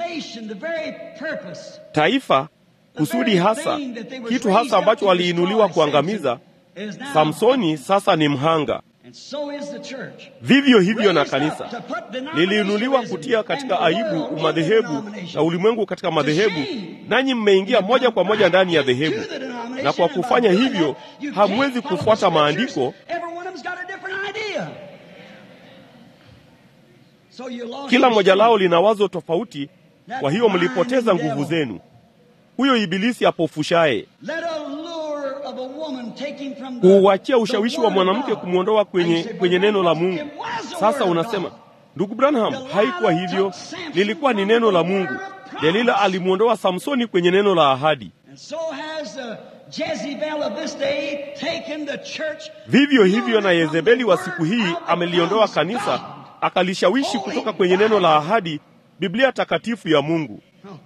Taifa, kusudi hasa, kitu hasa ambacho waliinuliwa kuangamiza, Samsoni sasa ni mhanga. Vivyo hivyo na kanisa liliinuliwa kutia katika aibu umadhehebu na ulimwengu katika madhehebu, nanyi mmeingia moja kwa moja ndani ya dhehebu, na kwa kufanya hivyo hamwezi kufuata maandiko. Kila moja lao lina wazo tofauti, kwa hiyo mlipoteza nguvu zenu. Huyo ibilisi apofushaye kuuachia ushawishi wa mwanamke kumwondoa kwenye, kwenye neno la Mungu. Sasa unasema ndugu Branham, haikuwa hivyo, lilikuwa ni neno la Mungu. Delila alimwondoa Samsoni kwenye neno la ahadi. Vivyo hivyo na Yezebeli wa siku hii ameliondoa kanisa, akalishawishi kutoka kwenye neno la ahadi, Biblia takatifu ya Mungu.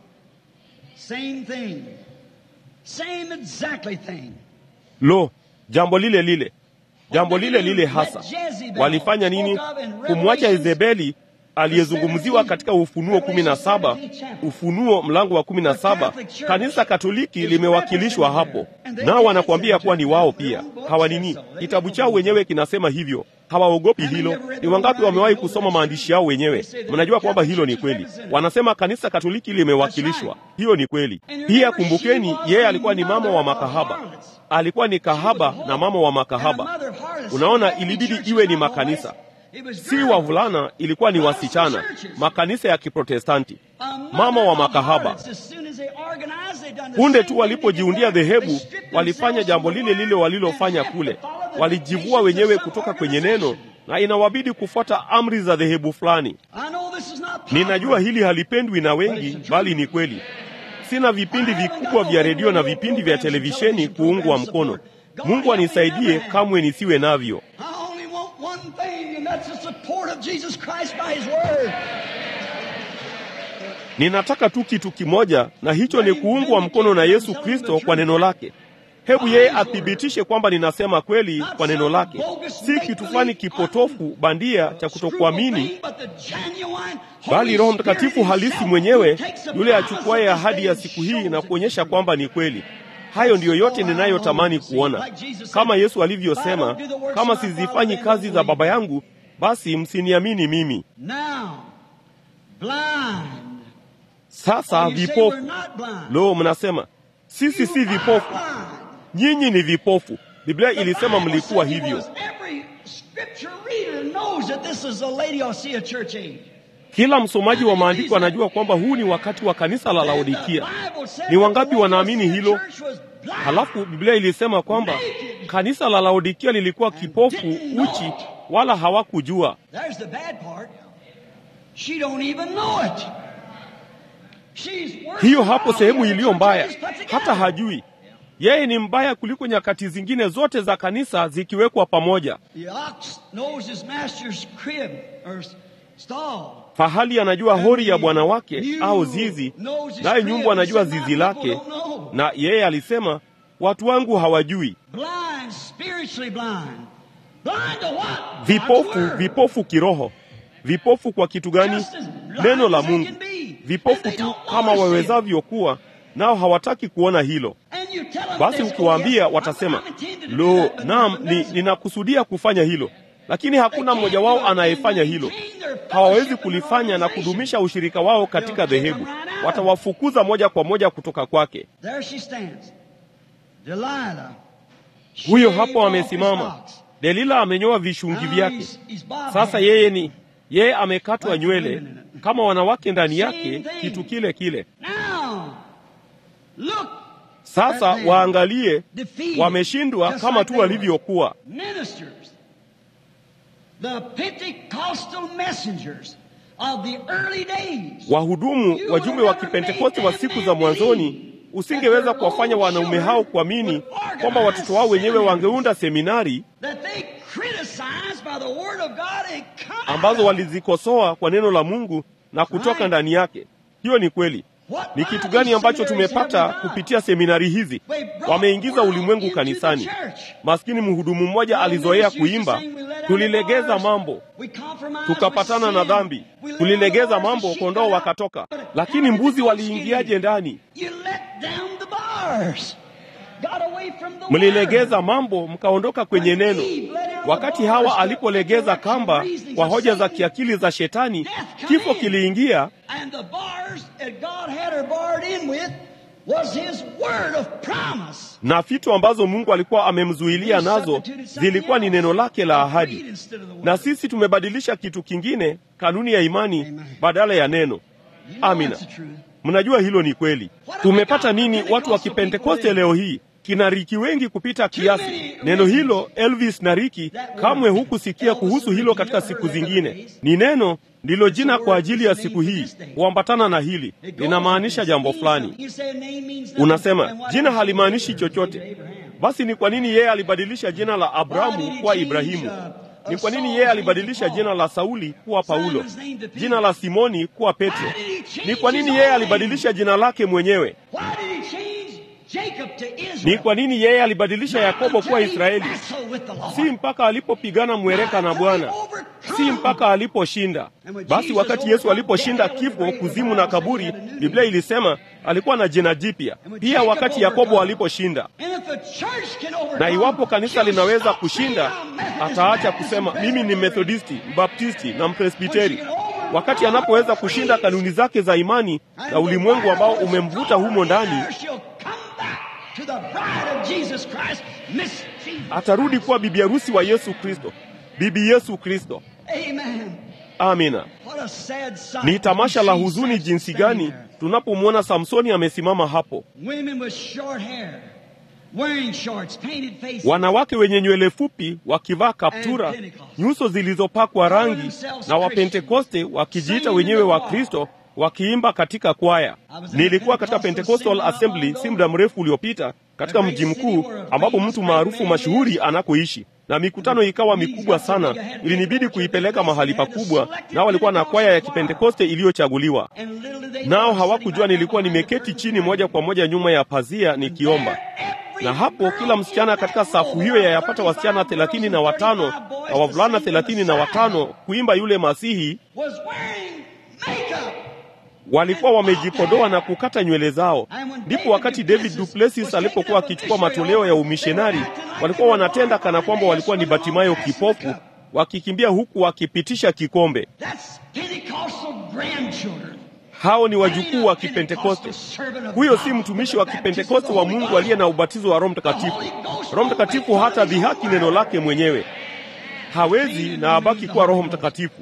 Lo, jambo lile lile, jambo lile lile hasa. Walifanya nini? Kumwacha Yezebeli aliyezungumziwa katika Ufunuo kumi na saba, Ufunuo mlango wa kumi na saba. Kanisa Katoliki limewakilishwa hapo, nao wanakuambia kuwa ni wao pia. Hawanini, kitabu chao wenyewe kinasema hivyo, hawaogopi hilo. Ni wangapi wamewahi kusoma maandishi yao wenyewe? Mnajua kwamba hilo ni kweli. Wanasema kanisa Katoliki limewakilishwa, hiyo ni kweli pia. Kumbukeni, yeye alikuwa ni mama wa makahaba, alikuwa ni kahaba na mama wa makahaba. Unaona, ilibidi iwe ni makanisa si wavulana, ilikuwa ni wasichana, makanisa ya Kiprotestanti, mama wa makahaba. Punde tu walipojiundia dhehebu, walifanya jambo lile lile walilofanya kule, walijivua wenyewe kutoka kwenye neno, na inawabidi kufuata amri za dhehebu fulani. Ninajua hili halipendwi na wengi, bali ni kweli. Sina vipindi vikubwa vya redio na vipindi vya televisheni kuungwa mkono. Mungu anisaidie, kamwe nisiwe navyo. Ninataka tu kitu kimoja, na hicho ni kuungwa mkono na Yesu Kristo kwa neno lake. Hebu yeye athibitishe kwamba ninasema kweli kwa neno lake, si kitu fulani kipotofu bandia cha kutokuamini, bali Roho Mtakatifu halisi mwenyewe, yule achukuaye ahadi ya siku hii na kuonyesha kwamba ni kweli. Hayo ndiyo yote ninayotamani kuona, kama Yesu alivyosema, kama sizifanyi kazi za Baba yangu basi msiniamini mimi. Sasa vipofu. Lo, mnasema sisi si vipofu. Nyinyi ni vipofu. Biblia ilisema mlikuwa hivyo. Kila msomaji wa maandiko anajua kwamba huu ni wakati wa kanisa la Laodikia. Ni wangapi wanaamini hilo? Halafu Biblia ilisema kwamba kanisa la Laodikia lilikuwa kipofu, uchi, wala hawakujua. Hiyo hapo sehemu iliyo mbaya, hata hajui. Yeye ni mbaya kuliko nyakati zingine zote za kanisa zikiwekwa pamoja. Fahali anajua hori ya bwana wake au zizi, naye nyumbu anajua zizi lake, na yeye alisema watu wangu hawajui. Vipofu, vipofu kiroho. Vipofu kwa kitu gani? Neno la Mungu. Vipofu tu kama wawezavyo kuwa, nao hawataki kuona hilo. Basi ukiwaambia watasema, lo, naam, ni, ninakusudia kufanya hilo, lakini hakuna mmoja wao anayefanya hilo. Hawawezi kulifanya na kudumisha ushirika wao katika dhehebu. Watawafukuza moja kwa moja kutoka kwake. Huyo hapo amesimama. Delila amenyoa vishungi vyake. Sasa yeye ni yeye amekatwa nywele, kama wanawake ndani yake, kitu kile kile. Now, look, Sasa waangalie, defeated, wameshindwa just kama like tu they were. walivyokuwa. Ministers, the Pentecostal messengers of the early days. Wahudumu, wajumbe wa Kipentekoste wa siku za mwanzoni, usingeweza kuwafanya wanaume hao kuamini kwamba watoto wao wenyewe wangeunda seminari that they criticized by the word of God and come ambazo out. walizikosoa kwa neno la Mungu na kutoka ndani yake. Hiyo ni kweli. What Ni kitu gani ambacho tumepata kupitia seminari hizi? Wameingiza ulimwengu kanisani. Maskini mhudumu mmoja alizoea kuimba, tulilegeza mambo, tukapatana na dhambi, tulilegeza mambo, kondoo wakatoka. Lakini mbuzi waliingiaje ndani? Mlilegeza mambo, mkaondoka kwenye neno. Wakati Hawa alipolegeza kamba kwa hoja za kiakili za Shetani, kifo kiliingia, And the bars that God had her barred in with was His word of promise. na vitu ambazo Mungu alikuwa amemzuilia nazo zilikuwa ni neno lake la ahadi. Na sisi tumebadilisha kitu kingine, kanuni ya imani badala ya neno. Amina. Mnajua hilo ni kweli. Tumepata nini watu wa Kipentekoste leo hii? Kina Riki wengi kupita kiasi. Neno hilo Elvis na Riki, kamwe hukusikia kuhusu hilo katika siku zingine. Ni neno ndilo jina kwa ajili ya siku hii, huambatana na hili, linamaanisha jambo fulani. Unasema jina halimaanishi chochote. Basi ni kwa nini yeye alibadilisha jina la Abrahamu kuwa Ibrahimu? Ni kwa nini yeye alibadilisha jina la Sauli kuwa Paulo, jina la Simoni kuwa Petro? Ni kwa nini yeye alibadilisha jina lake mwenyewe? Ni kwa nini yeye alibadilisha Yakobo kuwa Israeli? Si mpaka alipopigana mwereka na Bwana, si mpaka aliposhinda. Basi wakati Yesu aliposhinda kifo, kuzimu na kaburi, Biblia ilisema alikuwa na jina jipya. Pia wakati Yakobo aliposhinda. Na iwapo kanisa linaweza kushinda, ataacha kusema mimi ni Methodisti, Mbaptisti na Mpresbiteri. Wakati anapoweza kushinda kanuni zake za imani na ulimwengu ambao umemvuta humo ndani, atarudi kuwa bibi harusi wa Yesu Kristo, bibi Yesu Kristo. Amina. Ni tamasha la huzuni jinsi gani tunapomwona Samsoni amesimama hapo. Wanawake wenye nywele fupi wakivaa kaptura, nyuso zilizopakwa rangi, na Wapentekoste wakijiita wenyewe wa Kristo wakiimba katika kwaya. Nilikuwa katika Pentecostal Assembly si muda mrefu uliopita katika mji mkuu ambapo mtu maarufu mashuhuri anakoishi, na mikutano ikawa mikubwa sana, ilinibidi kuipeleka mahali pakubwa, nao walikuwa na kwaya ya Kipentekoste iliyochaguliwa. Nao hawakujua nilikuwa nimeketi chini moja kwa moja nyuma ya pazia nikiomba na hapo kila msichana katika safu hiyo ya yapata wasichana thelathini na watano na wavulana thelathini na watano kuimba yule Masihi walikuwa wamejipodoa na kukata nywele zao. Ndipo wakati David Duplessis alipokuwa akichukua matoleo ya umishonari, walikuwa wanatenda kana kwamba walikuwa ni Batimayo kipofu, wakikimbia huku wakipitisha kikombe. Hao ni wajukuu wa Kipentekoste. Huyo si mtumishi wa Kipentekoste wa Mungu aliye na ubatizo wa Roho Mtakatifu. Roho Mtakatifu hata dhihaki neno lake mwenyewe, hawezi na abaki kuwa Roho Mtakatifu.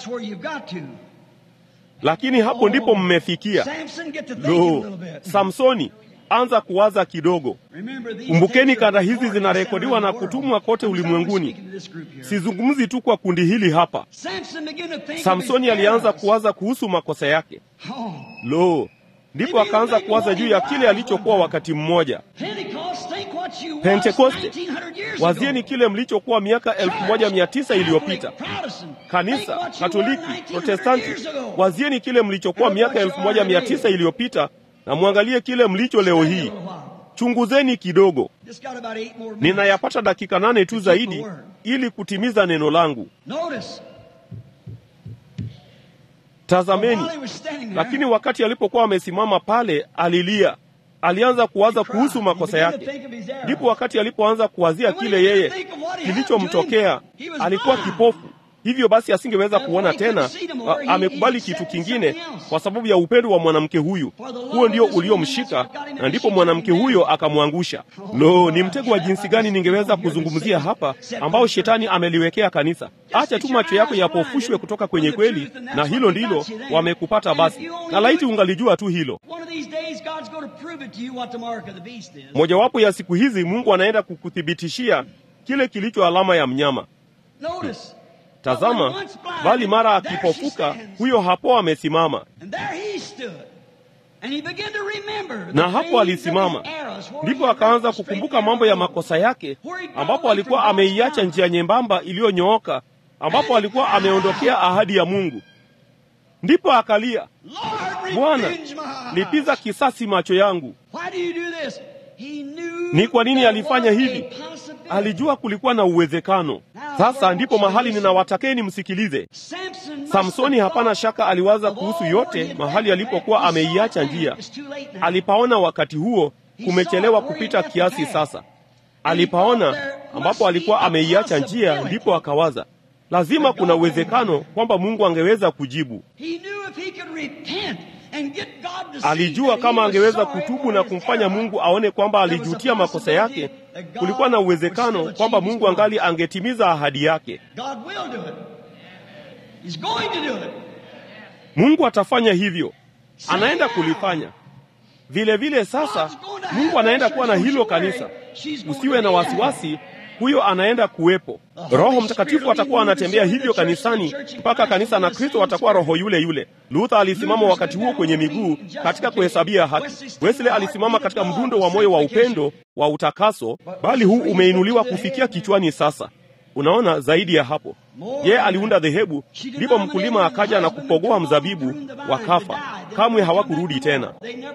Lakini hapo ndipo mmefikia. Lo, Samsoni, anza kuwaza kidogo. Kumbukeni, kanda hizi zinarekodiwa na kutumwa kote ulimwenguni. Sizungumzi tu kwa kundi hili hapa. Samsoni alianza kuwaza kuhusu makosa yake. Lo, ndipo akaanza kuwaza juu ya kile alichokuwa wakati mmoja. Pentekoste, wazieni kile mlichokuwa miaka elfu moja mia tisa iliyopita. Kanisa Katoliki, Protestanti, wazieni kile mlichokuwa miaka elfu moja mia tisa iliyopita na mwangalie kile mlicho leo hii. Chunguzeni kidogo. Ninayapata dakika nane tu zaidi ili kutimiza neno langu. Tazameni. Lakini wakati alipokuwa amesimama pale, alilia. Alianza kuwaza kuhusu makosa yake. Ndipo wakati alipoanza kuwazia kile yeye kilichomtokea, alikuwa kipofu, hivyo basi asingeweza kuona tena. A, amekubali kitu kingine kwa sababu ya upendo wa mwanamke huyu. Huo ndio uliomshika, na ndipo mwanamke huyo akamwangusha. Lo, ni mtego wa jinsi gani ningeweza kuzungumzia hapa ambao shetani ameliwekea kanisa. Acha tu macho yako yapofushwe kutoka kwenye kweli, na hilo ndilo wamekupata. Basi na laiti ungalijua tu hilo. Mojawapo ya siku hizi Mungu anaenda kukuthibitishia kile kilicho alama ya mnyama. Tazama, bali mara akipofuka, huyo hapo amesimama, na hapo alisimama, ndipo akaanza kukumbuka mambo ya makosa yake, ambapo alikuwa ameiacha njia nyembamba iliyonyooka, ambapo alikuwa ameondokea ahadi ya Mungu. Ndipo akalia, Bwana, lipiza kisasi macho yangu. Ni kwa nini alifanya hivi? Alijua kulikuwa na uwezekano. Sasa ndipo mahali ninawatakeni msikilize. Samsoni, hapana shaka, aliwaza kuhusu yote mahali alipokuwa ameiacha njia. Alipaona wakati huo kumechelewa kupita kiasi. Sasa alipaona ambapo alikuwa ameiacha njia, ndipo akawaza lazima kuna uwezekano kwamba Mungu angeweza kujibu. Alijua kama angeweza kutubu na kumfanya Mungu aone kwamba alijutia makosa yake, kulikuwa na uwezekano kwamba Mungu angali angetimiza ahadi yake. Mungu atafanya hivyo, anaenda kulifanya vile vile. Sasa Mungu anaenda kuwa na hilo kanisa, usiwe na wasiwasi. Huyo anaenda kuwepo. Roho Mtakatifu atakuwa anatembea hivyo kanisani mpaka kanisa na Kristo atakuwa roho yule yule. Luther alisimama wakati huo kwenye miguu katika kuhesabia haki. Wesley alisimama katika mdundo wa moyo wa upendo wa utakaso, bali huu umeinuliwa kufikia kichwani. Sasa unaona, zaidi ya hapo, yeye aliunda dhehebu, ndipo mkulima akaja na kupogoa mzabibu, wakafa. Kamwe hawakurudi tena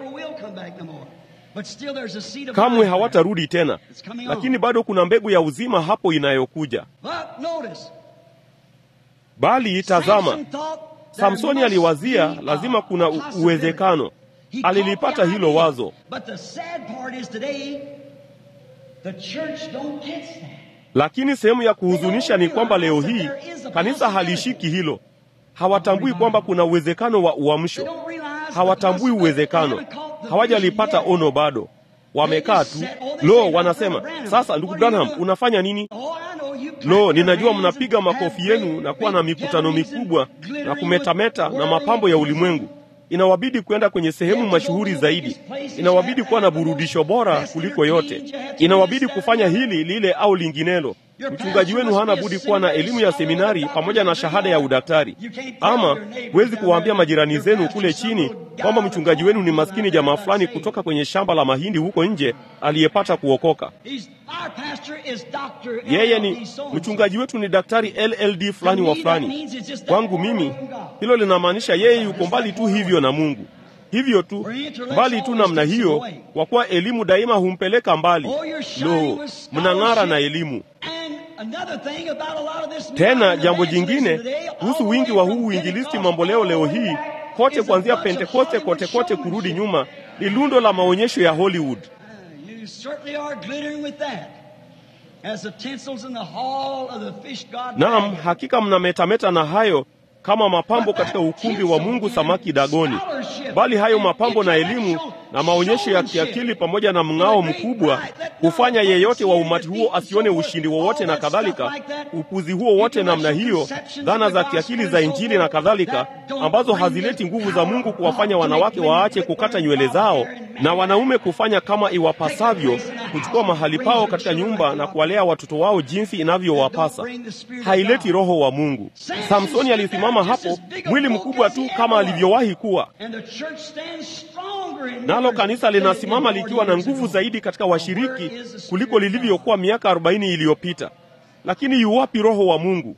kamwe hawatarudi tena, lakini bado kuna mbegu ya uzima hapo inayokuja. Bali tazama, Samsoni aliwazia lazima kuna uwezekano. Alilipata hilo wazo, lakini sehemu ya kuhuzunisha ni kwamba leo hii kanisa halishiki hilo. Hawatambui kwamba kuna uwezekano wa uamsho, hawatambui uwezekano hawajalipata ono bado, wamekaa tu. Lo, wanasema sasa, ndugu Branham, unafanya nini? Lo, ninajua mnapiga makofi yenu na kuwa na mikutano mikubwa na kumetameta na mapambo ya ulimwengu. Inawabidi kwenda kwenye sehemu mashuhuri zaidi, inawabidi kuwa na burudisho bora kuliko yote, inawabidi kufanya hili lile au linginelo. Mchungaji wenu hana budi kuwa na elimu ya seminari pamoja na shahada ya udaktari. Ama huwezi kuwaambia majirani zenu kule chini kwamba mchungaji wenu ni maskini jamaa fulani kutoka kwenye shamba la mahindi huko nje aliyepata kuokoka. Yeye ni mchungaji wetu, ni daktari LLD fulani wa fulani. Kwangu mimi hilo linamaanisha yeye yuko mbali tu hivyo na Mungu, hivyo tu mbali tu namna hiyo, kwa kuwa elimu daima humpeleka mbali. Lo, mnang'ara na elimu tena jambo jingine kuhusu wingi wa huu uinjilisti mamboleo leo hii kote, kuanzia Pentekoste kote kote kurudi nyuma, ni lundo la maonyesho ya Hollywood. Naam, hakika mnametameta na hayo kama mapambo katika ukumbi wa Mungu samaki dagoni, bali hayo mapambo na elimu na maonyesho ya kiakili pamoja na mng'ao mkubwa hufanya yeyote wa umati huo asione ushindi wowote na kadhalika. Upuzi huo wote namna hiyo, dhana za kiakili za Injili na kadhalika, ambazo hazileti nguvu za Mungu kuwafanya wanawake waache kukata nywele zao na wanaume kufanya kama iwapasavyo, kuchukua mahali pao katika nyumba na kuwalea watoto wao jinsi inavyowapasa, haileti roho wa Mungu. Samsoni alisimama hapo, mwili mkubwa tu kama alivyowahi kuwa nalo kanisa linasimama likiwa na nguvu zaidi katika washiriki kuliko lilivyokuwa miaka arobaini iliyopita. Lakini yuwapi roho wa Mungu?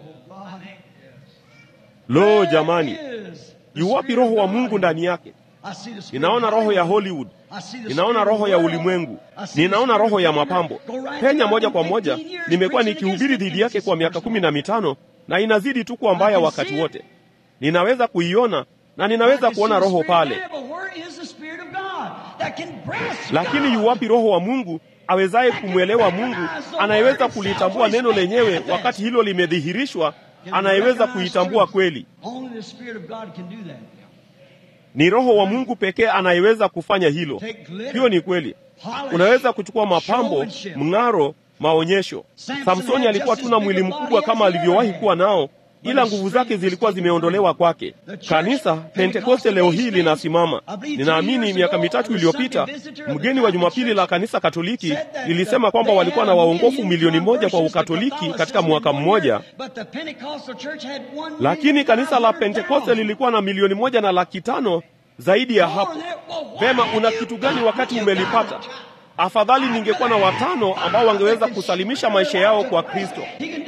Lo, jamani, yuwapi roho wa Mungu ndani yake? Ninaona roho ya Hollywood, ninaona roho ya ulimwengu, ninaona roho ya mapambo. Penya moja kwa moja, nimekuwa nikihubiri dhidi yake kwa miaka kumi na mitano na inazidi tu kuwa mbaya wakati wote. Ninaweza kuiona na ninaweza kuona roho pale, lakini yuwapi roho wa Mungu awezaye kumwelewa Mungu, anayeweza kulitambua neno lenyewe wakati hilo limedhihirishwa anayeweza kuitambua kweli. Only the Spirit of God can do that. Ni Roho wa Mungu pekee anayeweza kufanya hilo. Hiyo ni kweli. Unaweza kuchukua mapambo, mng'aro, maonyesho. Samsoni alikuwa tuna mwili mkubwa kama alivyowahi kuwa nao, ila nguvu zake zilikuwa zimeondolewa kwake. Kanisa Pentekoste leo hii linasimama. Ninaamini miaka mitatu iliyopita mgeni wa Jumapili la kanisa Katoliki lilisema kwamba walikuwa na waongofu milioni moja kwa Ukatoliki katika mwaka mmoja, lakini kanisa la Pentekoste lilikuwa na milioni moja na laki tano zaidi ya hapo. Vema, una kitu gani wakati umelipata? Afadhali ningekuwa na watano ambao wangeweza kusalimisha maisha yao kwa Kristo.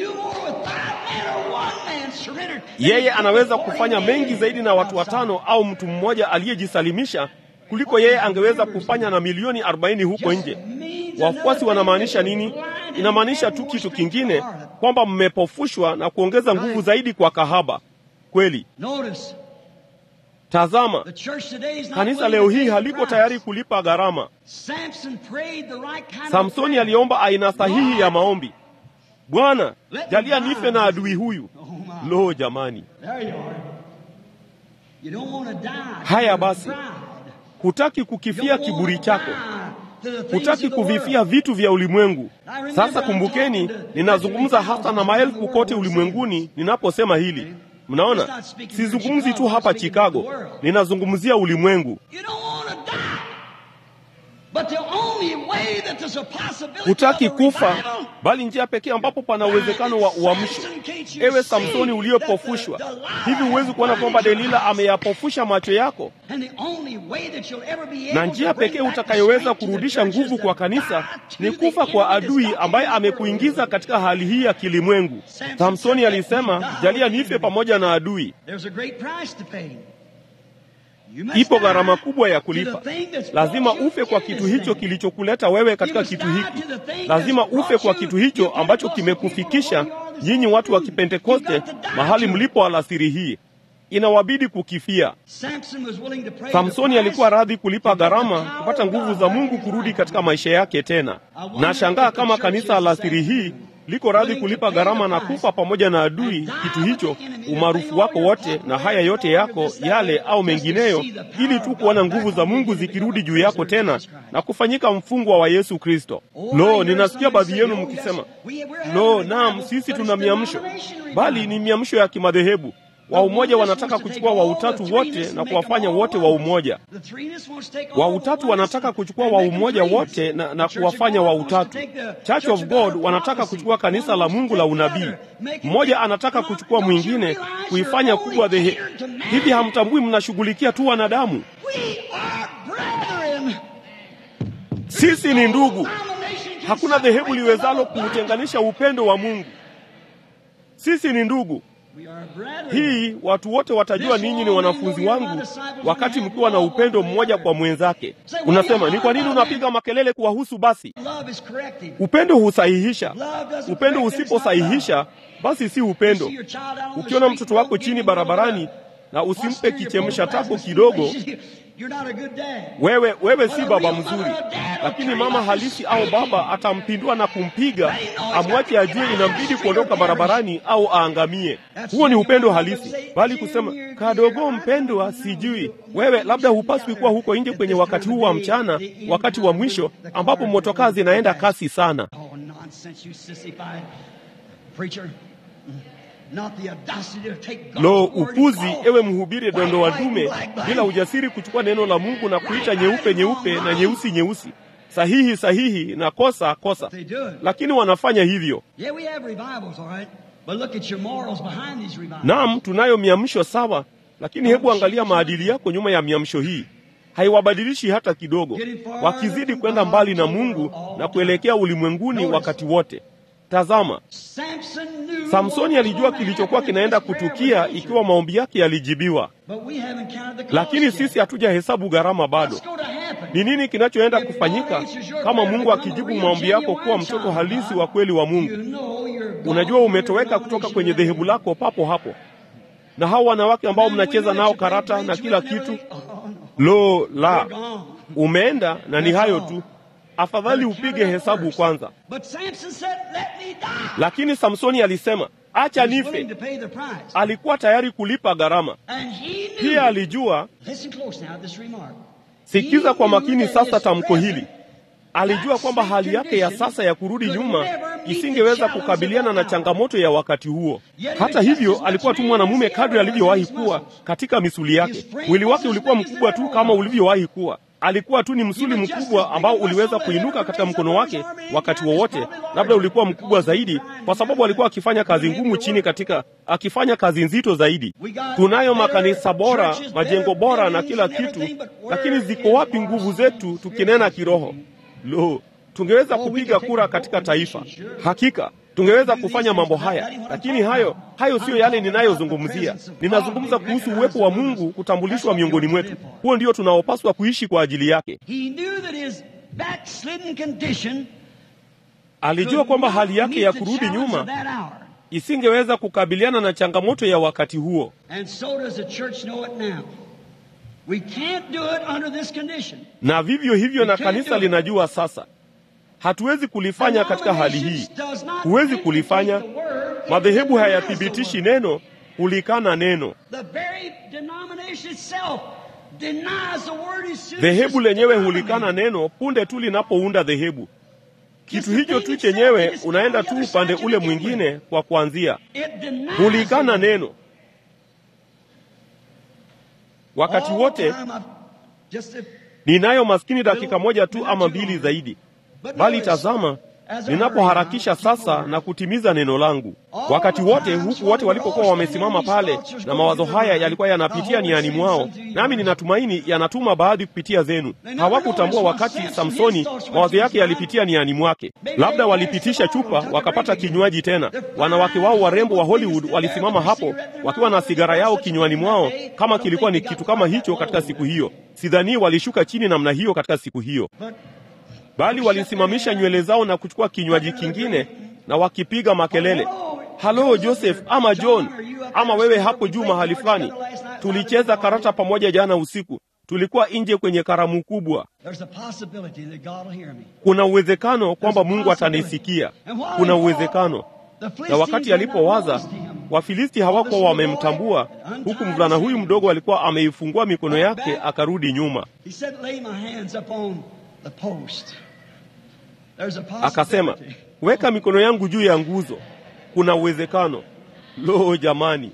Yeye anaweza kufanya mengi zaidi na watu watano au mtu mmoja aliyejisalimisha kuliko yeye angeweza kufanya na milioni arobaini huko nje. Wafuasi wanamaanisha nini? Inamaanisha tu kitu kingine, kwamba mmepofushwa na kuongeza nguvu zaidi kwa kahaba. Kweli. Tazama, kanisa leo hii haliko tayari kulipa gharama. Samsoni aliomba aina sahihi ya maombi. Bwana, jalia nife na adui huyu. Lo, jamani! Haya basi, hutaki kukifia kiburi chako, hutaki kuvifia vitu vya ulimwengu. Sasa kumbukeni, ninazungumza hasa na maelfu kote ulimwenguni ninaposema hili. Mnaona, sizungumzi tu hapa Chicago, ninazungumzia ulimwengu. Hutaki kufa, bali njia pekee ambapo pana uwezekano wa uamsho. Ewe Samsoni uliyepofushwa, hivi huwezi kuona kwamba Delila ameyapofusha macho yako? Na njia pekee utakayoweza kurudisha nguvu kwa kanisa ni kufa kwa adui ambaye amekuingiza katika hali hii ya kilimwengu. Samsoni alisema, jalia nife pamoja na adui. Ipo gharama kubwa ya kulipa. Lazima ufe kwa kitu hicho kilichokuleta wewe katika kitu hiki. Lazima ufe kwa kitu hicho ambacho kimekufikisha nyinyi watu wa Kipentekoste mahali mlipo alasiri hii. Inawabidi kukifia. Samsoni alikuwa radhi kulipa gharama kupata nguvu za Mungu kurudi katika maisha yake tena. Nashangaa kama kanisa alasiri hii liko radhi kulipa gharama na kufa pamoja na adui kitu hicho, umaarufu wako wote na haya yote yako yale au mengineyo, ili tu kuona nguvu za Mungu zikirudi juu yako tena na kufanyika mfungwa wa Yesu Kristo. Lo, ninasikia baadhi yenu mkisema, lo, naam, sisi tuna miamsho, bali ni miamsho ya kimadhehebu. Wa umoja wanataka kuchukua wa utatu wote na kuwafanya wote wa umoja. Wa utatu wanataka kuchukua wa umoja wote na, na kuwafanya wa utatu. Church of God wanataka kuchukua kanisa la Mungu la unabii. Mmoja anataka kuchukua mwingine kuifanya kubwa dhehe. Hivi hamtambui mnashughulikia tu wanadamu? Sisi ni ndugu. Hakuna dhehebu liwezalo kuutenganisha upendo wa Mungu. Sisi ni ndugu. Hii watu wote watajua ninyi ni wanafunzi wangu wakati mkiwa na upendo mmoja kwa mwenzake. Unasema, ni kwa nini unapiga makelele kuwahusu? Basi upendo husahihisha. Upendo usiposahihisha, basi si upendo. Ukiona mtoto wako chini barabarani na usimpe kichemsha tako kidogo, wewe wewe si baba mzuri. Lakini mama halisi au baba atampindua na kumpiga, amwache ajue inambidi kuondoka barabarani au aangamie. Huo ni upendo halisi, bali kusema kadogo, mpendwa, sijui wewe, labda hupaswi kuwa huko nje kwenye wakati huu wa mchana, wakati wa mwisho ambapo motokaa zinaenda kasi sana. Lo, upuzi! Ewe mhubiri dondoa dume, bila ujasiri kuchukua neno la Mungu na kuita nyeupe nyeupe na nyeusi nyeusi, sahihi sahihi na kosa kosa, lakini wanafanya hivyo. Naam, tunayo miamsho sawa, lakini hebu angalia maadili yako nyuma ya miamsho hii. Haiwabadilishi hata kidogo, wakizidi kwenda mbali na Mungu na kuelekea ulimwenguni wakati wote. Tazama, Samsoni alijua kilichokuwa kinaenda kutukia ikiwa maombi yake yalijibiwa, lakini sisi hatujahesabu gharama bado. Ni nini kinachoenda kufanyika kama Mungu akijibu maombi yako kuwa mtoto halisi wa kweli wa Mungu? Unajua umetoweka kutoka kwenye dhehebu lako papo hapo, na hao wanawake ambao mnacheza nao karata na kila kitu, lo la, umeenda na ni hayo tu. Afadhali upige hesabu kwanza. Lakini Samsoni alisema, acha He was nife. willing to pay the price. Alikuwa tayari kulipa gharama. And he knew. Pia alijua, Listen close now to this remark. sikiza kwa makini that sasa his tamko hili. present Alijua kwamba hali yake ya sasa ya kurudi nyuma isingeweza kukabiliana na changamoto ya wakati huo. Hata hivyo, alikuwa tu mwanamume kadri alivyowahi kuwa katika misuli yake. Mwili wake ulikuwa mkubwa tu kama ulivyowahi kuwa. Alikuwa tu ni msuli mkubwa ambao uliweza kuinuka katika mkono wake wakati wowote. Labda ulikuwa mkubwa zaidi, kwa sababu alikuwa akifanya kazi ngumu chini katika, akifanya kazi nzito zaidi. Tunayo makanisa bora, majengo bora na kila kitu, lakini ziko wapi nguvu zetu tukinena kiroho? Lo, tungeweza kupiga kura katika taifa. Hakika tungeweza kufanya mambo haya, lakini hayo hayo siyo yale ninayozungumzia. Ninazungumza kuhusu uwepo wa Mungu kutambulishwa miongoni mwetu. Huo ndio tunaopaswa kuishi kwa ajili yake. He knew that his backslidden condition Alijua kwamba hali yake ya kurudi nyuma that hour. isingeweza kukabiliana na changamoto ya wakati huo, And so does the church know it now. We can't do it under this condition. na vivyo hivyo na kanisa linajua sasa. Hatuwezi kulifanya katika hali hii, huwezi kulifanya. Madhehebu hayathibitishi neno, hulikana neno. The very denomination itself denies the word is Dhehebu lenyewe hulikana neno punde tu linapounda dhehebu. Kitu hicho tu chenyewe unaenda tu upande ule mwingine kwa kuanzia, hulikana neno wakati wote. Ninayo maskini dakika moja tu ama mbili zaidi, bali tazama, ninapoharakisha sasa na kutimiza neno langu. Wakati wote huku wote walipokuwa wamesimama pale, na mawazo haya yalikuwa yanapitia niani mwao, nami ninatumaini yanatuma baadhi kupitia zenu. Hawakutambua wakati Samsoni mawazo yake yalipitia niani mwake. Labda walipitisha chupa wakapata kinywaji tena. Wanawake wao warembo wa Hollywood walisimama hapo wakiwa na sigara yao kinywani mwao, kama kilikuwa ni kitu kama hicho katika siku hiyo. Sidhani walishuka chini namna hiyo katika siku hiyo bali walisimamisha nywele zao na kuchukua kinywaji kingine na wakipiga makelele, halo Joseph ama John ama wewe hapo juu mahali fulani, tulicheza karata pamoja jana usiku, tulikuwa nje kwenye karamu kubwa. Kuna uwezekano kwamba Mungu atanisikia, kuna uwezekano. Na wakati alipowaza, Wafilisti hawakuwa wamemtambua, huku mvulana huyu mdogo alikuwa ameifungua mikono yake akarudi nyuma. Akasema, weka mikono yangu juu ya nguzo, kuna uwezekano. Lo, jamani,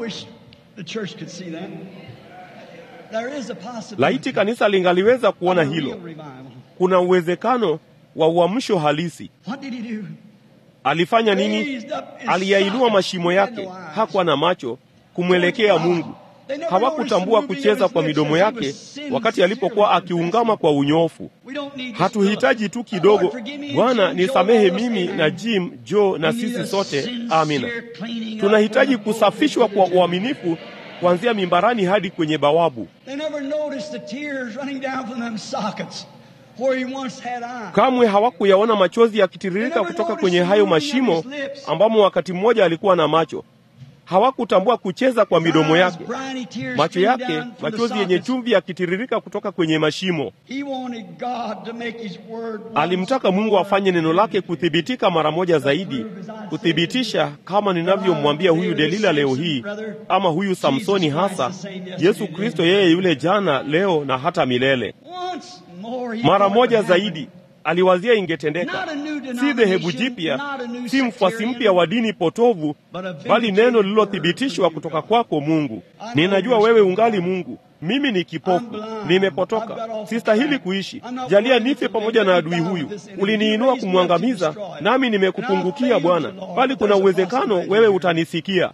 laiti kanisa lingaliweza kuona hilo. Kuna uwezekano wa uamsho halisi. Alifanya nini? Aliyainua mashimo yake, hakuwa na macho kumwelekea Mungu. Hawakutambua kucheza kwa midomo yake wakati alipokuwa akiungama kwa unyofu. Hatuhitaji tu kidogo, Bwana nisamehe mimi na Jim, Joe na sisi sote, amina. Tunahitaji kusafishwa kwa uaminifu kuanzia mimbarani hadi kwenye bawabu. Kamwe hawakuyaona machozi yakitiririka kutoka kwenye hayo mashimo ambamo wakati mmoja alikuwa na macho. Hawakutambua kucheza kwa midomo yake, macho yake, machozi yenye chumvi yakitiririka kutoka kwenye mashimo. Alimtaka Mungu afanye neno lake kuthibitika mara moja zaidi, kuthibitisha kama ninavyomwambia huyu Delila leo hii, ama huyu Samsoni hasa, Yesu Kristo yeye yule jana, leo na hata milele. Mara moja zaidi aliwazia ingetendeka, si dhehebu jipya, si mfuasi mpya wa dini potovu, bali neno lililothibitishwa kutoka kwako Mungu. Ninajua wewe ungali Mungu, mimi ni kipofu, nimepotoka, sistahili kuishi. Jalia nife pamoja na adui huyu. Uliniinua kumwangamiza, nami nimekupungukia Bwana, bali kuna uwezekano wewe utanisikia.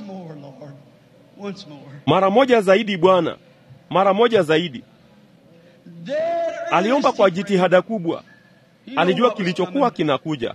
Mara moja zaidi Bwana, mara moja zaidi. Aliomba kwa jitihada kubwa. Alijua kilichokuwa kinakuja.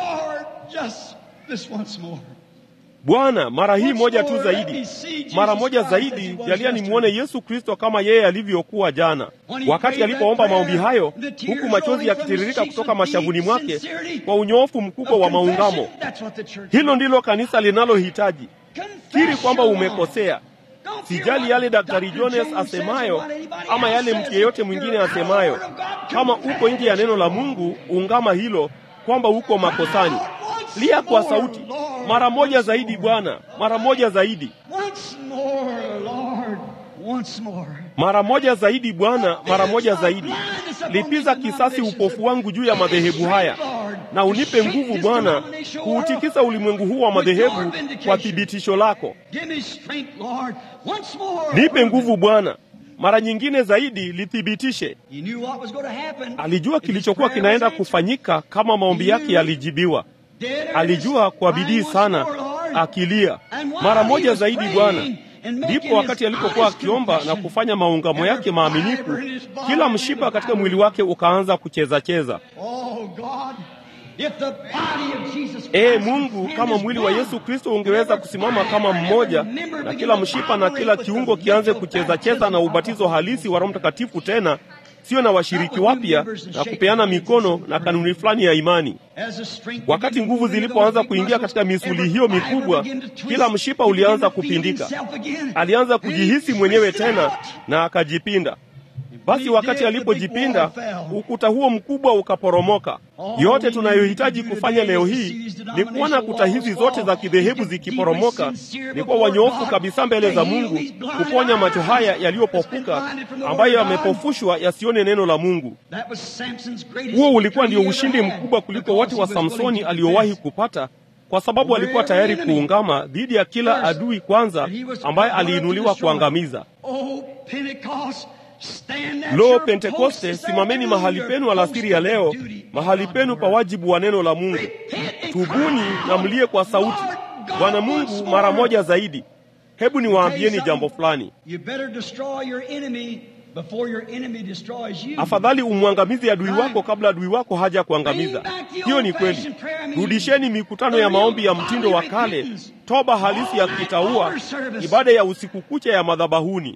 Bwana, mara hii moja tu zaidi, mara moja zaidi, jalia nimwone Yesu Kristo kama yeye alivyokuwa jana. Wakati alipoomba maombi hayo, huku machozi yakitiririka kutoka mashavuni mwake kwa unyoofu mkubwa wa maungamo, hilo ndilo kanisa linalohitaji. Kiri kwamba umekosea. Sijali yale Daktari Jones asemayo ama yale mtu yeyote mwingine asemayo. Kama uko nje ya neno la Mungu, ungama hilo kwamba uko makosani. Lia kwa sauti, mara moja zaidi Bwana, mara moja zaidi, Once more, Lord. Once more. mara moja zaidi Bwana, mara moja zaidi. Lipiza kisasi upofu wangu juu ya madhehebu haya, na unipe nguvu Bwana kuutikisa ulimwengu huu wa madhehebu kwa thibitisho lako. Give me strength, Lord. Once more. Nipe nguvu Bwana, mara nyingine zaidi lithibitishe. He knew what was going to happen. Alijua If his kilichokuwa prayer kinaenda was answered. kufanyika kama maombi yake yalijibiwa. Alijua kwa bidii sana akilia mara moja zaidi Bwana. Ndipo wakati alipokuwa akiomba na kufanya maungamo yake maaminifu, kila mshipa katika mwili wake ukaanza kucheza cheza. Oh God, if the body of Jesus Ee Christ Mungu, could kama stand mwili as wa one, Yesu Kristo ungeweza kusimama kama mmoja, na kila mshipa na kila kiungo kianze kucheza cheza na ubatizo halisi wa Roho Mtakatifu tena, sio na washiriki wapya na kupeana mikono na kanuni fulani ya imani. as the strength Wakati began to nguvu move into zilipoanza those kuingia big katika muscles, misuli every hiyo fiber mikubwa, began to twist. kila mshipa He ulianza began to feel kupindika. himself again. Alianza He kujihisi mwenyewe twisted tena out. na akajipinda. Basi wakati alipojipinda, ukuta huo mkubwa ukaporomoka. Yote tunayohitaji kufanya leo hii ni kuona kuta hizi zote za kidhehebu zikiporomoka, ni kuwa wanyofu kabisa mbele za Mungu, kuponya macho haya yaliyopofuka ambayo yamepofushwa yasione neno la Mungu. That was Samson's greatest Huo ulikuwa ndio victory he ushindi ever had, mkubwa kuliko wote wa because he was Samsoni willing to aliowahi confess. kupata, kwa sababu alikuwa tayari kuungama dhidi ya kila adui kwanza ambaye aliinuliwa kuangamiza. Oh, Pentecost, stand at Lo, your Pentekoste, post this simameni mahali afternoon, penu your alasiri ya post leo, of duty. mahali penu pa wajibu wa neno la Mungu. Repent and Tubuni cry na out, mlie kwa sauti, Lord God, Bwana once Mungu, more. mara moja zaidi. Hebu niwaambieni Tell you jambo something. fulani. You better destroy your enemy before your enemy destroys you. Afadhali umwangamize adui wako kabla adui wako haja kuangamiza. Hiyo ni kweli. Rudisheni mikutano ya maombi ya mtindo wa kale, toba halisi ya kitaua, ibada ya usiku kucha ya madhabahuni.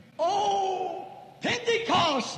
Oh, Pentecost,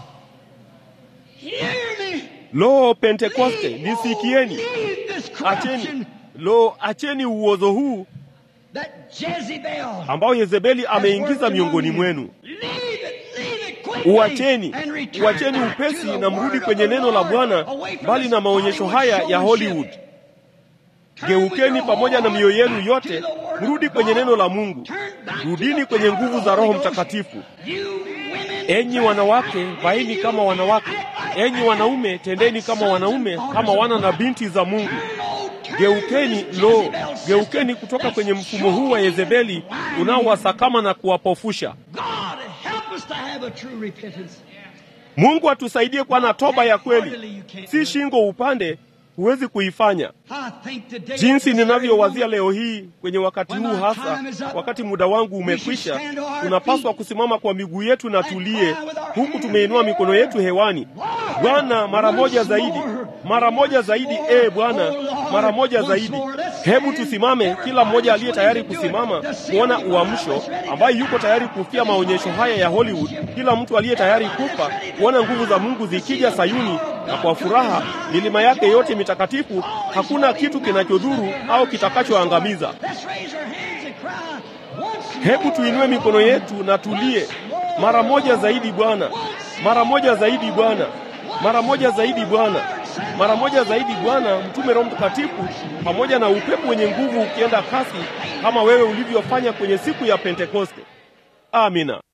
hear me. Lo, Pentekoste, nisikieni. Leave this Acheni, corruption lo, acheni uozo huu that Jezebel ambao Yezebeli ameingiza miongoni mwenu. Leave it, leave it quickly Uacheni, and return uacheni back upesi to the na mrudi word kwenye of the neno la Lord, Bwana, away from mbali this na maonyesho Hollywood haya ya showmanship. Hollywood. Turn with Geukeni your pamoja na whole mioyo yenu heart yote, to the word mrudi of kwenye God. neno la Mungu, Turn back to rudini the kwenye power nguvu of za the Roho Holy Ghost. Mtakatifu. You women, Enyi wanawake, vaeni kama wanawake. Enyi wanaume, tendeni kama wanaume, kama wana na binti za Mungu. Geukeni, lo, geukeni kutoka kwenye mfumo huu wa Yezebeli unaowasakama na kuwapofusha. God help us to have a true repentance. Mungu atusaidie kuwa na toba ya kweli, si shingo upande, huwezi kuifanya. I think today Jinsi at this ninavyowazia very leo hii kwenye wakati huu hasa, wakati muda wangu umekwisha, tunapaswa kusimama kwa miguu yetu na tulie, huku tumeinua mikono yetu hewani. Bwana, mara moja zaidi, mara moja zaidi, e Bwana, mara moja zaidi. Hebu tusimame, kila mmoja aliye tayari kusimama kuona uamsho, ambaye yuko tayari kufia maonyesho haya ya Hollywood, kila mtu aliye tayari kufa kuona nguvu za Mungu zikija Sayuni, na kwa furaha milima yake yote mitakatifu, hakuna kitu kinachodhuru au kitakachoangamiza. Let's raise our hands and cry. Once Hebu tuinue mikono yetu na tulie, mara moja zaidi Bwana, mara moja zaidi Bwana, mara moja zaidi Bwana, mara moja zaidi Bwana. Mtume Roho Mtakatifu pamoja na upepo wenye nguvu ukienda kasi, kama wewe ulivyofanya kwenye siku ya Pentekoste. Amina.